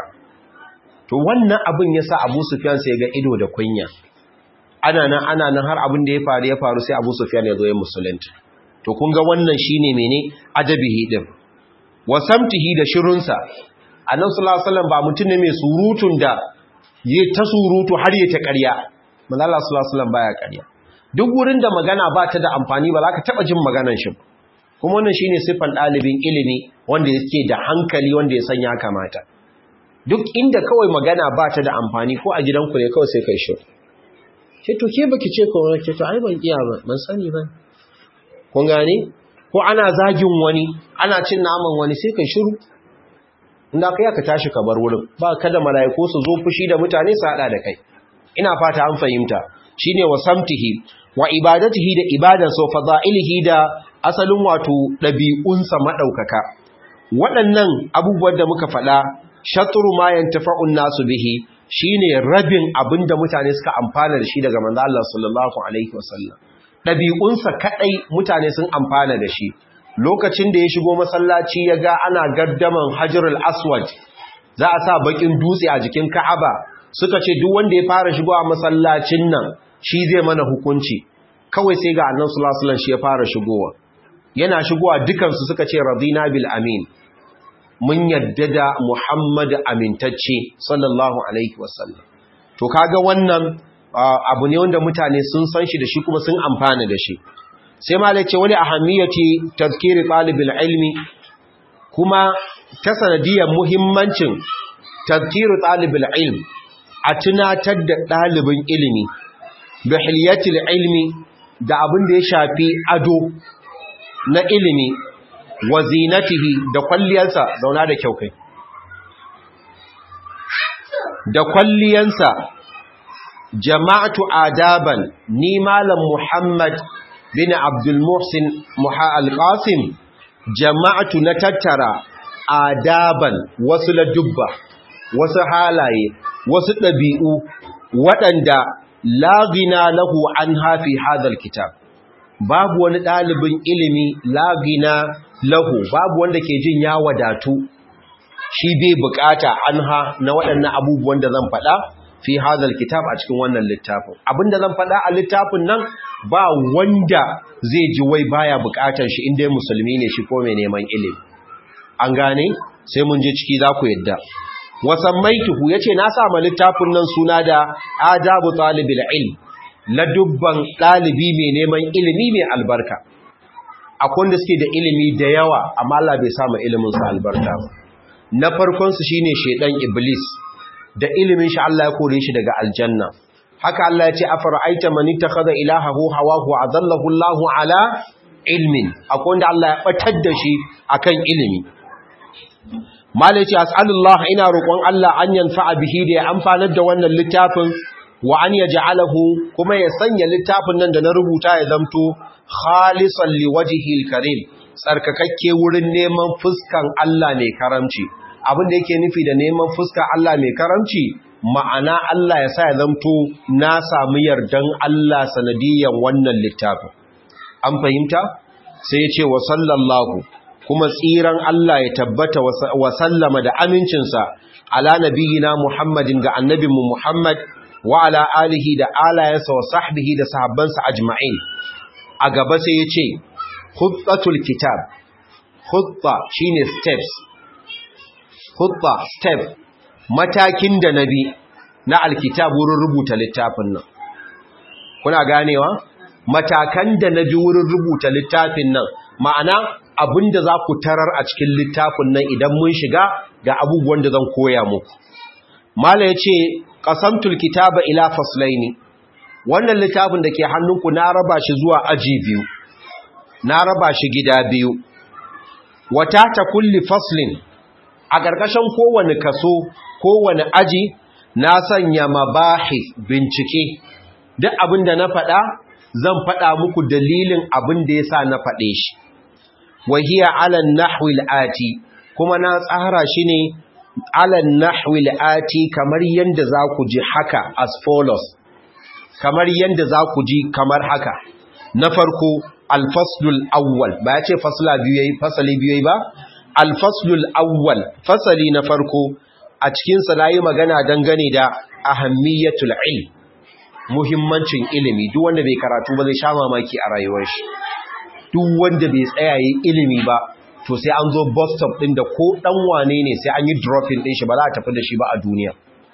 to wannan abin ya sa Abu Sufyan sai ga ido da kunya ana nan ana nan har abin da ya faru ya faru sai Abu Sufyan ya zo ya musulunta to kun ga wannan shine mene adabihi din wasamtihi da shirunsa annabi sallallahu alaihi wasallam ba mutum ne mai surutun da yi ta surutu har yi ta ƙarya manzo Allah sallallahu alaihi wasallam baya ƙarya duk wurin da magana ba ta da amfani ba za ka taba jin maganar shi kuma wannan shine sifan ɗalibin ilimi wanda yake da hankali wanda ya san ya kamata duk inda kawai magana ba ta da amfani ko a gidanku ne kawai sai kai shi ke to ke baki ce ko ke to ai ban iya ba ban sani ba kun gane ko ana zagin wani ana cin naman wani sai kai shiru inda kai ka tashi ka bar wurin ba kada malaiku su zo fushi da mutane su hada da kai ina fata an fahimta shine wasamtihi wa ibadatihi da ibadan so fadailihi da asalin wato dabi'unsa madaukaka waɗannan abubuwan da muka faɗa shatru ma yantafa'un nasu bihi shine rabin abinda mutane suka amfana da shi daga manzo Allah sallallahu alaihi wasallam ɗabi'unsa kaɗai mutane sun amfana da shi lokacin da ya shigo masallaci ya ga ana gardaman hajjarul aswad za a sa bakin dutse a jikin ka'aba suka ce duk wanda ya fara shigo a masallacin nan shi zai mana hukunci kawai sai ga annan sulasulan shi ya fara shigowa yana shigowa dukansu suka ce radina bil amin mun yadda da muhammad amintacce sallallahu alaihi wasallam to kaga wannan abu ne wanda mutane sun san shi da shi kuma sun amfana da shi sai ma ce wani ahammiyati tazkiri talibul ilmi kuma ta sanadiyar muhimmancin tazkiri talibul ilm a tunatar da ɗalibin ilimi da hilyatil ilmi da abin da ya shafi ado na ilimi wa zinatihi da kwalliyarsa zauna da kyau kai da kwalliyansa jama'atu adaban ni malam Muhammad bin Abdul Muhsin Muha al-Qasim jama'atu na tattara adaban wasu ladubba wasu halaye wasu ɗabi'u waɗanda lagina lahu an hafi hadal kitab babu wani ɗalibin ilimi lagina lahu babu wanda ke jin ya wadatu shi bai bukata an ha na waɗannan abubuwan da zan faɗa fi hadal kitab a cikin wannan littafin abinda zan faɗa a littafin nan ba wanda zai ji wai baya bukatar shi inda musulmi ne shi ko mai neman ilimi an gane sai mun je ciki za ku yadda wasammaituhu yace na sa ma littafin nan suna da adabu talibil ilm ladubban dalibi mai neman ilimi mai albarka akwai wanda suke da ilimi da yawa amma Allah bai sa ma ilimin su albarka ba na farkon su shine shedan iblis da ilimin shi Allah ya kore shi daga aljanna haka Allah ya ce afara'aita man ittakhadha ilahahu hawahu adallahu Allahu ala ilmin akwai wanda Allah ya batar da shi akan ilimi malai ce as'alullah ina roƙon Allah an yanfa'a bihi da ya amfanar da wannan littafin wa an yaj'alahu kuma ya sanya littafin nan da na rubuta ya zamto khalisan liwajhil karim tsarkakakke wurin neman fuskan Allah mai karamci abin da yake nufi da neman fuskan Allah mai karamci ma'ana Allah ya sa ya zamto na samu yardan Allah sanadiyan wannan littafin an fahimta sai ya ce wa sallallahu kuma tsiran Allah ya tabbata wa sallama da amincinsa ala nabiyina Muhammadin ga annabinmu Muhammad wa ala alihi da alayensa wa sahbihi da sahabbansa ajma'in a gaba sai ya ce khutbatul kitab khutba shine steps khutba step matakin da nabi na alkitab wurin rubuta littafin nan kuna ganewa matakan da nabi wurin rubuta littafin nan ma'ana abinda za ku tarar a cikin littafin nan idan mun shiga ga abubuwan da zan koya muku mala yace qasamtul kitaba ila faslaini wannan littafin da ke hannunku na raba shi zuwa aji biyu na raba shi gida biyu wata ta kulli faslin a ƙarƙashin kowane kaso kowane aji na sanya mabahis bincike duk abin da na faɗa zan faɗa muku dalilin abin da ya sa na faɗe shi wahiya alan nahwil ati kuma na tsara shi ne alan nahwil ati kamar yadda za ku ji haka as follows kamar yadda za ku ji kamar haka na farko alfaslul awwal ba ya ce fasla biyu yayi fasali biyu yayi ba alfaslul awwal fasali na farko a cikin sa nayi magana dangane da ahammiyatul ilm muhimmancin ilimi duk wanda bai karatu ba zai sha mamaki a rayuwar shi duk wanda bai tsaya yi ilimi ba to sai an zo bus stop din da ko dan wane ne sai an yi dropping din shi ba za a tafi da shi ba a duniya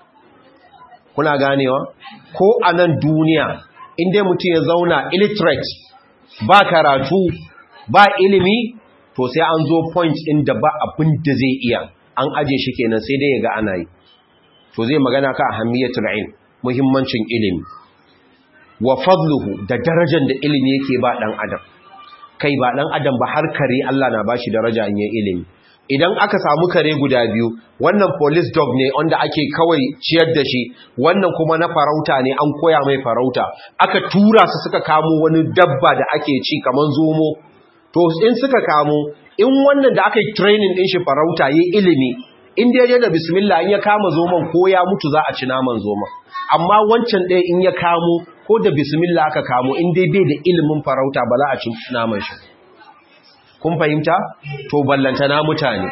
kuna ganewa ko a nan duniya inda mutum ya zauna illiterate ba karatu ba ilimi to sai an zo point ɗin da ba abin da zai iya an aje shi kenan sai dai ya ga ana yi to zai magana ka ahammiyatul ilm muhimmancin ilimi wa fadluhu da darajar da ilimi yake ba dan adam kai ba dan adam ba har kare Allah na bashi daraja in yayin ilimi idan aka samu kare guda biyu wannan police dog ne wanda ake kawai ciyar da shi wannan kuma na farauta ne an koya mai farauta aka tura su suka kamo wani dabba da ake ci kaman zomo to in suka kamo in wannan da aka yi training din shi farauta yi ilimi in da da bismillah in ya kama zoman ko ya mutu za a ci naman zoman amma wancan ɗaya in ya kamo ko da bismillah aka kamo in dai bai da ilimin farauta ba za a ci naman shi kun fahimta to ballantana mutane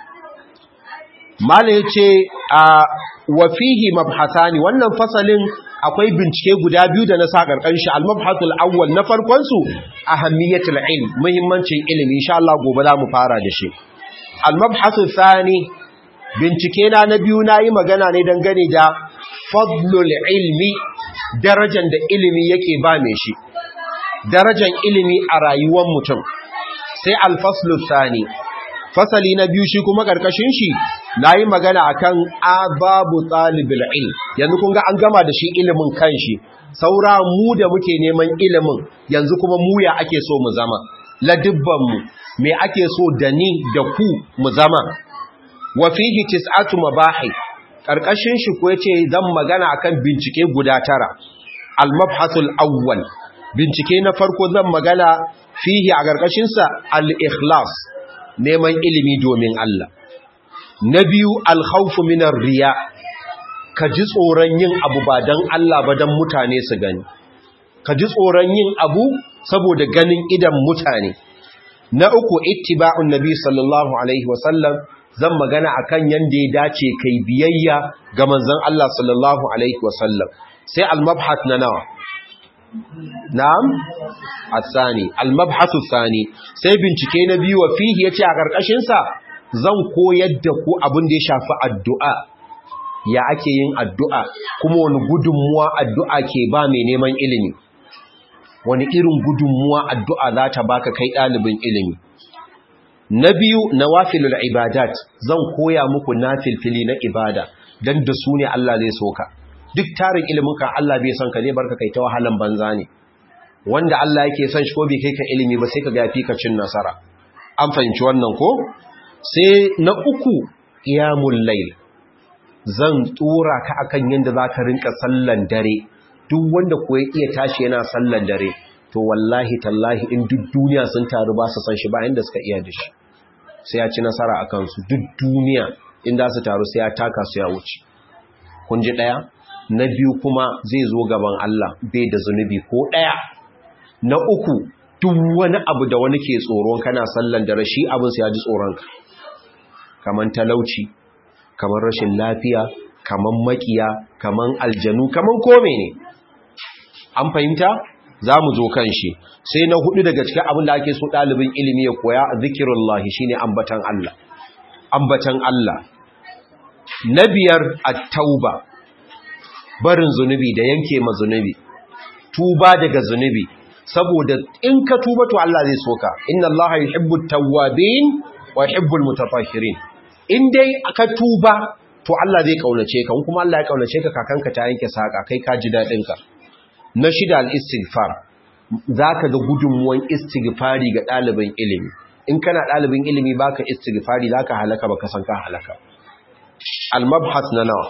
mala yace a wa fihi mabhasani wannan fasalin akwai bincike guda biyu da na sa karkan shi al-mabhasul awwal na farkon su ahammiyatul ilm muhimmancin ilimi insha Allah gobe za mu fara da shi al-mabhasul thani bincike na na biyu nayi magana ne dangane da fadlul ilmi darajar da ilimi yake ba mai shi darajar ilimi a rayuwar mutum sai alfaslu sani fasali na biyu shi kuma karkashin shi nayi magana akan ababu talibul ilm yanzu kun ga an gama da shi ilimin kanshi saura mu da muke neman ilimin yanzu kuma mu ya ake so mu zama ladibban mu me ake so da ni da ku mu zama wa fihi tis'atu mabahi karkashin shi ko yace zan magana akan bincike guda tara al-mabhasul awwal bincike na farko zan magana fihi a ƙarƙashinsa al-ikhlas neman ilimi domin Allah na biyu al-khawfu minar riya ka ji tsoron yin abu ba dan Allah ba dan mutane su gani ka ji tsoron yin abu saboda ganin idan mutane na uku ittiba'un nabi sallallahu alaihi wasallam zan magana akan yanda ya dace kai biyayya ga manzon Allah sallallahu alaihi wasallam sai al-mabhath na nawa na'am asani al-mabhath athani sai bincike na biyu wa fihi yace a karkashin sa zan koyar da ku abin da ya shafi addu'a ya ake yin addu'a kuma wani gudunmuwa addu'a ke ba mai neman ilimi wani irin gudunmuwa addu'a za ta baka kai ɗalibin ilimi na biyu nawafilul ibadat zan koya muku nafilfili na ibada dan da su ne Allah zai soka duk tarin ilimin ka Allah bai son ka zai barka kai ta wahalan banza ne wanda Allah yake son shi ko bai kai ka ilimi ba sai ka ga fi ka cin nasara an fahimci wannan ko sai na uku qiyamul layl zan tsora ka akan yanda zaka rinka sallan dare duk wanda ko ya iya tashi yana sallan dare to wallahi tallahi in duk duniya sun taru ba su san shi ba inda suka iya da shi sai ya ci nasara a kansu duk duniya inda su taru sai ya taka su ya wuce kun ji ɗaya na biyu kuma zai zo gaban Allah bai da zunubi ko ɗaya na uku duk wani abu da wani ke tsoron kana sallan da rashi abin sai ya ji tsoronka kamar talauci kamar rashin lafiya kamar makiya kamar aljanu kamar kome ne an fahimta za mu zo kan shi sai na hudu daga cikin abin da ake so ɗalibin ilimi ya koya zikirullahi shine ambatan Allah ambatan Allah na biyar at-tauba barin zunubi da yanke ma zunubi tuba daga zunubi saboda in ka tuba to Allah zai soka inna Allah yuhibbu at-tawwabin wa yuhibbu al-mutatahhirin in dai ka tuba to Allah zai kaunace ka kuma Allah ya kaunace ka kakanka ta yanke saka kai ka ji dadin ka na shida al-istighfar zaka ga gudunmuwan istighfari ga ɗalibin ilimi in kana ɗalibin ilimi baka istighfari zaka halaka baka san ka halaka al-mabhas na nawa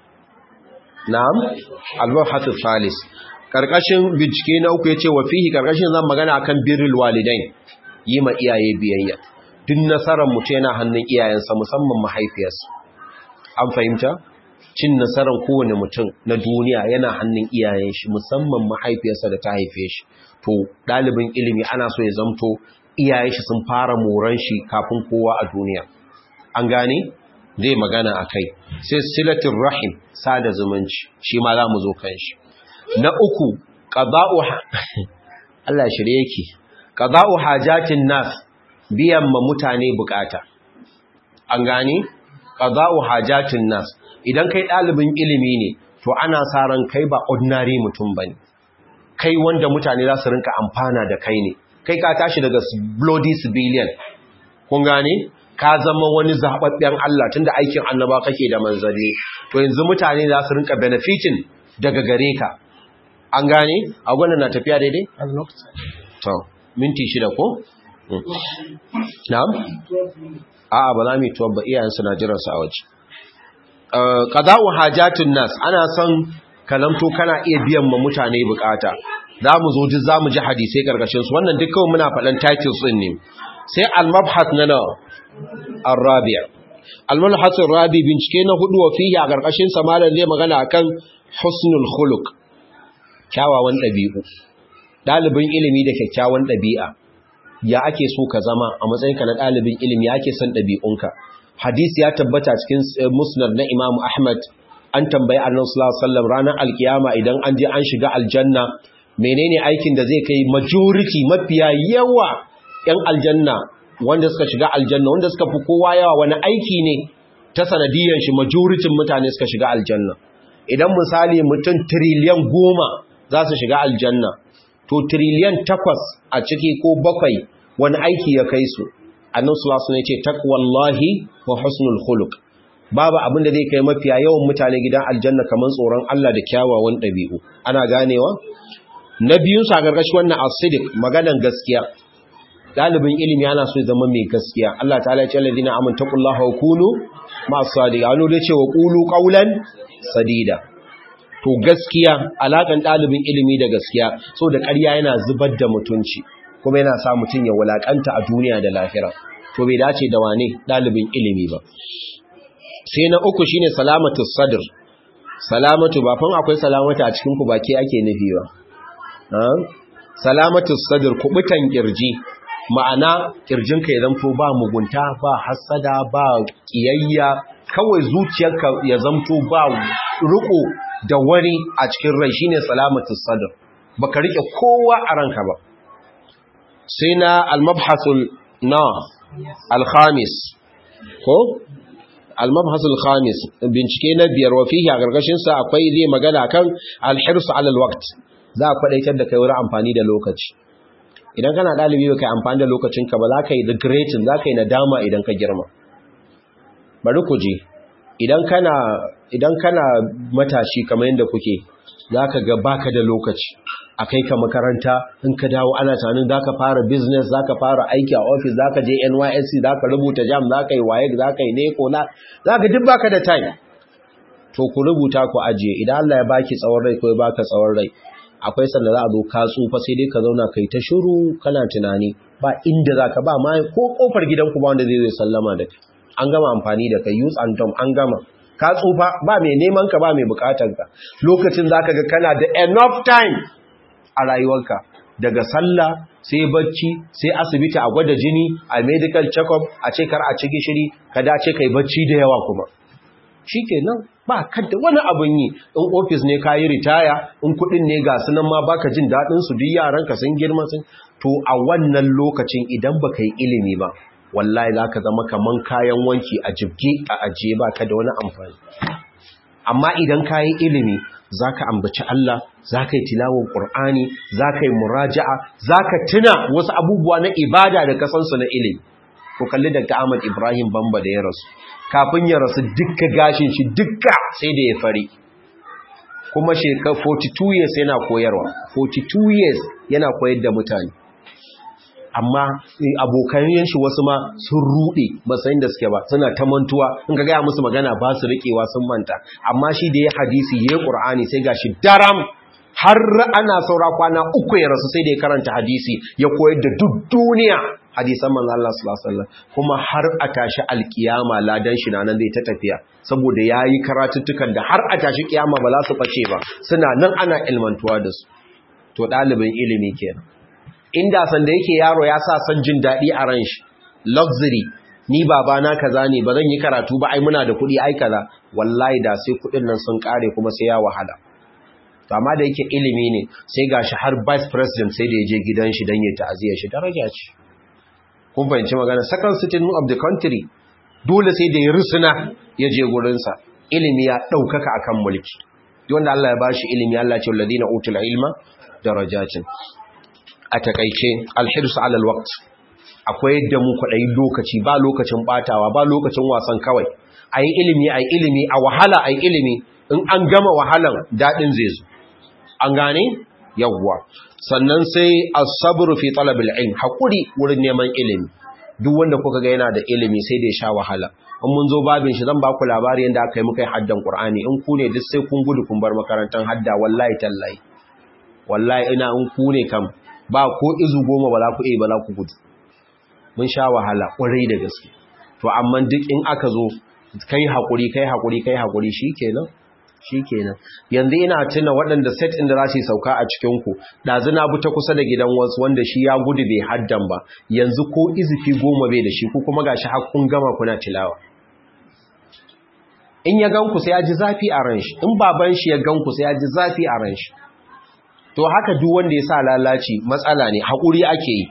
na'am al-mabhas al-thalis karkashin bincike na uku yace wa fihi karkashin zan magana akan birrul walidain yi ma iyaye biyayya duk nasarar mutum yana hannun iyayensa musamman mahaifiyarsa an fahimta cin nasarar kowane mutum na duniya yana hannun iyayen shi musamman mahaifiyarsa da ta haife shi to ɗalibin ilimi ana so ya zamto iyayen shi sun fara moran shi kafin kowa a duniya an gane zai magana a kai sai silatin rahim sada zumunci shi ma za mu zo kan shi na uku qada'u Allah shirye yake qada'u hajatin nas biyan ma mutane bukata an gane qada'u hajatin nas idan kai ɗalibin ilimi ne to ana sa ran kai ba ordinary mutum bane kai wanda mutane za su rinka amfana da kai ne kai ka tashi daga bloody civilian kun gane ka zama wani zababben Allah tunda aikin annaba kake da manzanni to yanzu mutane za su rinka benefiting daga gare ka an gane agwanan na tafiya daidai to minti shida ko na'am a'a ba za mu yi tuwa ba iyayensu na jiransu a waje qada'u hajatun nas ana son kalamto kana iya biyan ma mutane bukata zamu zo duk zamu ji hadisi karkashin su wannan duk kawai muna faɗan titles din ne sai al-mabhath na na ar-rabi' al-mabhath ar-rabi bincike na hudu wa fihi a karkashin sa malam zai magana akan husnul khuluq kyawawan dabi'u dalibin ilimi da kyakkyawan dabi'a ya ake so ka zama a matsayinka na dalibin ilimi ya ake son dabi'unka hadisi ya tabbata cikin musnad na Imam Ahmad an tambayi Annabi sallallahu alaihi wasallam ranar alkiyama idan an je an shiga aljanna menene aikin da zai kai majority mafiya yawa yan aljanna wanda suka shiga aljanna wanda suka fi kowa yawa wani aiki ne ta sanadiyan shi majority mutane suka shiga aljanna idan misali mutum trillion goma za su shiga aljanna to trillion takwas a ciki ko bakwai wani aiki ya kai su annabi sallallahu alaihi wasallam ya ce taqwallahi wa husnul khuluq babu abin da zai kai mafiya yawan mutane gidan aljanna kaman tsoron Allah da kyawawan dabi'u ana ganewa na biyun sa gargashi wannan as-sidiq maganan gaskiya dalibin ilimi yana so ya zama mai gaskiya Allah ta'ala ya ce alladina amanu taqullaha wa kunu ma'as sadiqin ano da ce wa qulu qawlan sadida to gaskiya alakan dalibin ilimi da gaskiya so da ƙarya yana zubar da mutunci kuma yana sa mutum ya wulakanta a duniya da lahira to bai dace da wane dalibin ilimi ba sai na uku shine salamatu sadr salamatu ba fan akwai salamata a cikin ku baki ake nufi ba salamatu sadr kubutan kirji ma'ana kirjinka ya zamto ba mugunta ba hasada ba kiyayya kawai zuciyarka ya zamto ba riko da wani a cikin rai shine salamatu sadr baka rike kowa a ranka ba sai na al-mabhasul na al-khamis ko al-mabhasul khamis bincike na biyar wa fihi a gargashin sa akwai zai magana kan al-hirs ala al-waqt za a kwadaitar da kai wurin amfani da lokaci idan kana dalibi ba kai amfani da lokacinka ba za ka yi regretting za ka yi nadama idan ka girma bari ku je idan kana idan kana matashi kamar yadda kuke za ka ga baka da lokaci a kai ka makaranta in ka dawo ana tunanin za ka fara business za ka fara aiki a office za ka je nysc za ka rubuta jam za ka yi waye za ka yi neko na za ka duk baka da time to ku rubuta ku ajiye idan Allah ya baki tsawon rai ko ya baka tsawon rai akwai sanda za a zo ka tsufa sai dai ka zauna kai ta shiru kana tunani ba inda za ka ba ma ko kofar gidanku ba wanda zai zai sallama da kai an gama amfani da kai use and dumb an gama ka tsufa ba mai neman ka ba mai bukatar ka lokacin zaka ga kana da enough time a rayuwarka daga sallah sai bacci sai asibiti a gwada jini a medical check-up a ce kar a ci gishiri ka dace kai bacci da yawa kuma shikenan ba ka da wani abin yi in ofis ne ka yi ritaya in kudin ne ga su nan ma baka jin daɗin su duk yaranka sun girma sun to a wannan lokacin idan baka yi ilimi ba wallahi za ka zama kaman kayan wanki a jibge a ajiye ba ka da wani amfani amma idan ka yi ilimi za ka ambaci Allah za ka yi tilawar ƙur'ani za ka yi muraja'a za ka tuna wasu abubuwa na ibada da kasansu na ilimi ko kalli da Ahmad Ibrahim Bamba da ya rasu kafin ya rasu dukka gashin shi dukka sai da ya fari kuma shekar 42 years yana koyarwa 42 years yana koyar da mutane amma abokan shi wasu ma sun rude matsayin da suke ba suna ta mantuwa in ka gaya musu magana ba su riƙewa sun manta amma shi da ya hadisi ya ƙur'ani sai ga shi daram har ana saura kwana uku ya rasu sai da ya karanta hadisi ya koyar da duk duniya hadisan manzo Allah sallallahu alaihi wasallam kuma har a tashi alkiyama ladan shi nan zai ta tafiya saboda yayi karatuttukan da har a tashi kiyama ba za su bace ba suna nan ana ilmantuwa da su to dalibin ilimi kenan inda sanda yake yaro ya sa son jin daɗi a ran shi luxury ni babana kaza ne ba zan yi karatu ba ai muna da kuɗi ai kaza wallahi da sai kuɗin nan sun ƙare kuma sai ya wahala to amma da yake ilimi ne sai gashi har vice president sai da ya je gidan shi don ya ta'aziyya shi daraja ce kun fahimci magana second citizen of the country dole sai da ya rusuna ya je gurinsa ilimi ya ɗaukaka akan mulki wanda Allah ya bashi ilimi Allah ce walladina utul ilma darajatin a takaice alhirsu alal waqt akwai yadda mu kwaɗayi lokaci ba lokacin batawa ba lokacin wasan kawai ayi ilimi ayi ilimi a wahala ayi ilimi in an gama wahalan dadin zai zo an gane yawwa sannan sai as-sabr fi talab al-ilm hakuri wurin neman ilimi duk wanda kuka ga yana da ilimi sai da ya sha wahala in mun zo babin shi zan ba ku labari yanda aka yi muka yi haddan Qur'ani in ku ne duk sai kun gudu kun bar makarantar hadda wallahi tallahi wallahi ina in ku ne kam ba ko izu goma ba za ku iya ba za ku gudu mun sha wahala ƙwarai da gaske to amma duk in aka zo kai haƙuri kai haƙuri kai haƙuri shikenan shikenan yanzu ina tuna waɗanda set ɗin da za su sauka a cikin ku ɗazu na bi ta kusa da gidan wasu wanda shi ya gudu bai haddan ba yanzu ko izifi goma bai da shi ko kuma gashi har kun gama kuna tilawa in ya ganku sai ya ji zafi a ran shi in baban shi ya ganku sai ya ji zafi a ran shi to haka duk wanda ya sa lalaci matsala ne haƙuri ake yi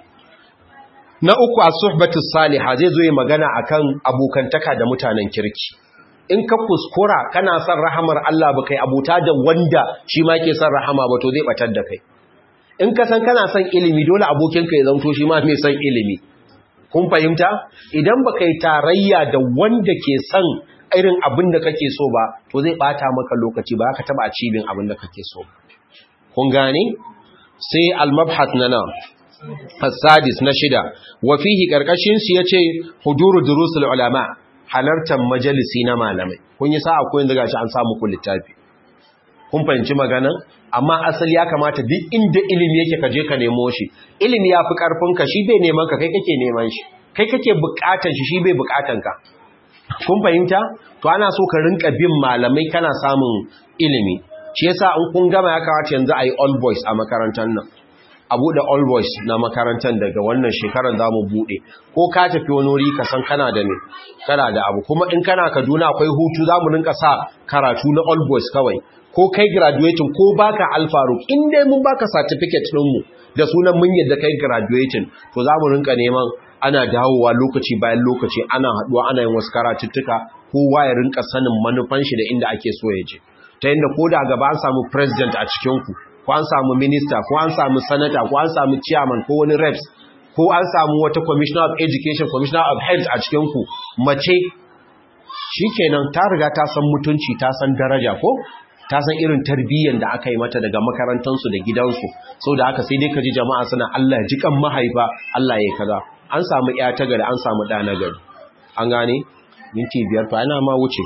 na uku a suhbatu saliha zai zo yi magana akan abokantaka da mutanen kirki in ka kuskura kana son rahamar Allah ba kai abuta da wanda shi ma ke son rahama ba to zai batar da kai in ka san kana son ilimi dole abokinka ya zanto shi ma mai son ilimi kun fahimta idan ba kai tarayya da wanda ke son irin abin da kake so ba to zai bata maka lokaci ba ka taba cibin abin da kake so kun gane sai al-mabhat na nan as-sadis na shida wa fihi karkashin su yace huduru durusul ulama halartar majalisi na malamai kun yi sa'a ko yanzu gashi an samu ku littafi kun fahimci magana amma asali ya kamata duk inda ilimi yake kaje ka nemo shi ilimi yafi karfin ka shi bai neman ka kai kake neman shi kai kake bukatan shi shi bai bukatan ka kun fahimta to ana so ka rinka bin malamai kana samun ilimi shi yasa in kun gama ya kamata yanzu ayi all boys a makarantar nan a buɗe all boys na makarantar daga wannan shekarar za mu buɗe ko ka tafi wani wuri ka san kana da ne kana da abu kuma in kana kaduna akwai hutu za mu rinka sa karatu na all boys kawai ko kai graduating ko baka alfaruk in dai mun baka certificate ɗinmu da sunan mun yadda kai graduating to za mu rinka neman ana dawowa lokaci bayan lokaci ana haɗuwa ana yin wasu karatuttuka kowa ya rinka sanin manufan shi da inda ake so ya je ta yadda ko da gaba an samu president a cikinku ko an samu minista ko an samu sanata ko an samu chairman ko wani reps ko an samu wata commissioner of education commissioner of health a cikinku mace shikenan ta riga ta san mutunci ta san daraja ko ta san irin tarbiyyar da aka yi mata daga makarantansu da gidansu sau da haka sai dai ka ji jama'a suna Allah ji kan mahaifa Allah ya kaza an samu ya ta gari an samu ɗa na gari an gane minti biyar fa ana ma wuce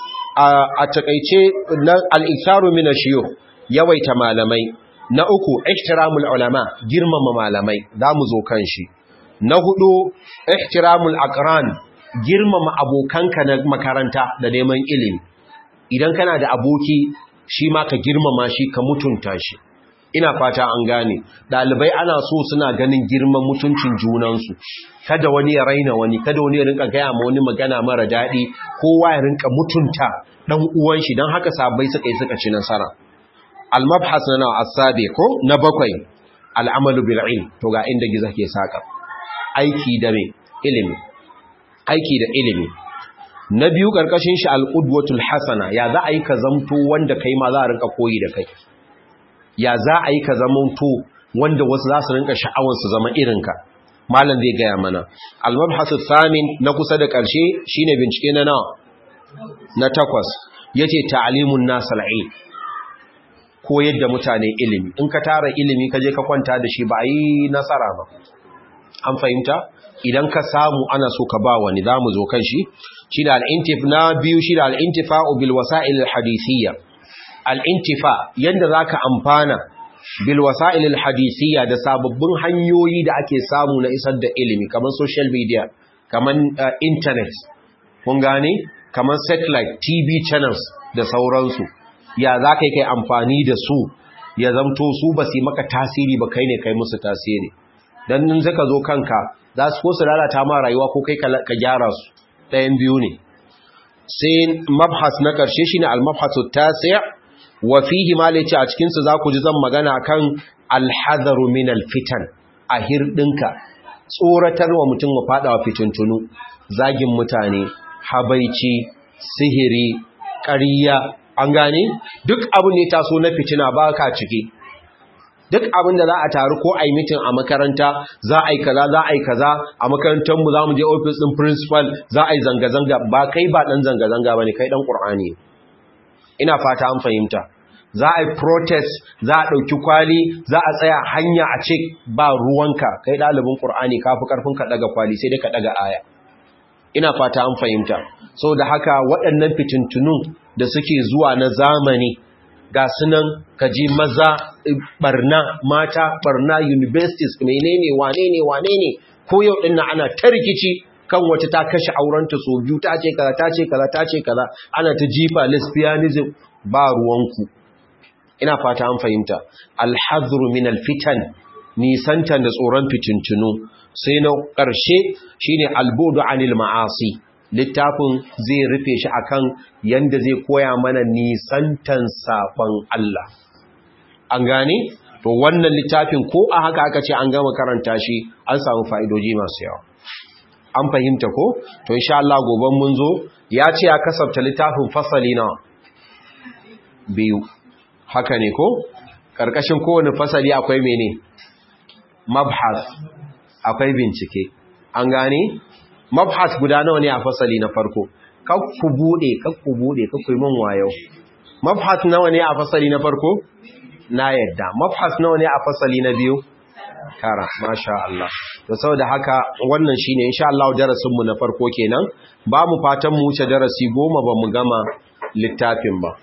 a takaice al'ikaru mina shiyo yawaita malamai na uku ihtiramul ulama girmama malamai za mu zo kan shi na hudu ihtiramul aqran girmama abokanka na makaranta da neman ilimi idan kana da aboki shi ma ka girmama shi ka mutunta shi ina fata an gane dalibai ana so suna ganin girman mutuncin junansu kada wani ya raina wani kada wani ya rinka gaya ma wani magana mara daɗi kowa ya rinka mutunta dan uwan shi dan haka sabai suka yi suka ci nasara al-mabhas na asabi ko na bakwai al-amalu bil ilm to ga inda giza ke saka aiki da me ilimi aiki da ilimi na biyu karkashin shi al-qudwatul hasana ya za a yi ka zamto wanda kai ma za a rinka koyi da kai ya za a yi ka zamanto wanda wasu za su rinka sha'awar su zama irinka malam zai gaya mana al-mabhasu thamin na kusa da karshe shine bincike na nawa na takwas yace ta'limun nas al-ilm koyar da mutane ilimi in ka tara ilimi ka je ka kwanta da shi ba a yi nasara ba an fahimta idan ka samu ana so ka ba wani za mu zo kan shi shi da al'intif na biyu shi da al'intifa'u bil wasa'il hadithiyya al'intifa yadda za ka amfana bil wasa'il hadithiyya da sababbin hanyoyi da ake samu na isar da ilimi kamar social media kamar internet kun gane kamar satellite tv channels da sauransu ya za ka yi kai amfani da su ya zamto su ba su maka tasiri ba kai ne kai musu tasiri don nun zaka zo kanka za su ko su lalata ma rayuwa ko kai ka gyara su ɗayan biyu ne sai mabhas na ƙarshe shi ne al-mabhasu tasi' wa fihi ma a cikinsu za ku ji zan magana kan alhazaru min alfitan a hirɗinka tsoratar wa mutum wa faɗawa fitintunu zagin mutane habaici sihiri ƙariya an gane duk abin ne taso na fitina ba ka ciki duk abin da za a taru ko a yi mitin a makaranta za a yi kaza za a yi kaza a makarantarmu za mu je ofis ɗin principal za a yi zanga-zanga ba kai ba ɗan zanga-zanga ba ne kai ɗan ƙur'ani ina fata an fahimta za a yi protest za a ɗauki kwali za a tsaya hanya a ce ba ruwanka kai ɗalibin ƙur'ani ka fi ƙarfin ka ɗaga kwali sai dai ka ɗaga aya ina fata an fahimta so da haka waɗannan fitintunun da suke zuwa na zamani ga sunan kaji maza barna mata barna universities menene wane ne wane ne ko yau din nan ana ta rikici kan wata ta kashe aurenta so biyu ta ce kaza ta ce kaza ta ce kaza ana ta jifa lesbianism ba ruwanku ina fata an fahimta alhadru min alfitan nisanta da tsoron fitintunu sai na ƙarshe shine albudu anil ma'asi littafin zai rufe shi akan yanda zai koya mana nisantan saban Allah an gane to wannan littafin ko a haka aka ce an gama karanta shi an samu fa'idoji masu yawa an fahimta ko to insha Allah goben mun zo ya ce ya kasafta littafin fasali na biyu haka ne ko karkashin kowane fasali akwai mene mabhas akwai bincike an gane mabhas guda nawa ne a fasali na farko kakku bude kakku bude kakku min wayo mabhas nawa ne a fasali na farko na yadda mabhas nawa ne a fasali na biyu kara masha Allah to saboda haka wannan shine insha Allah darasin mu na farko kenan ba mu fatan mu wuce darasi goma ba mu gama littafin ba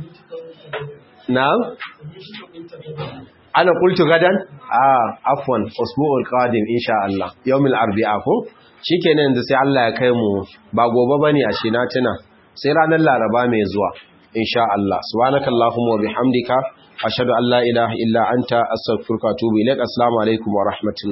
na'am ana qultu gadan ah afwan usbu'ul qadim insha Allah yawmil arbi'a ko shikenan yanzu sai Allah ya kai mu ba gobe bane a shi na tuna sai ranar laraba mai zuwa insha Allah subhanakallahumma wa bihamdika ashhadu an la ilaha illa anta astaghfiruka wa atubu ilaik assalamu alaikum wa rahmatullahi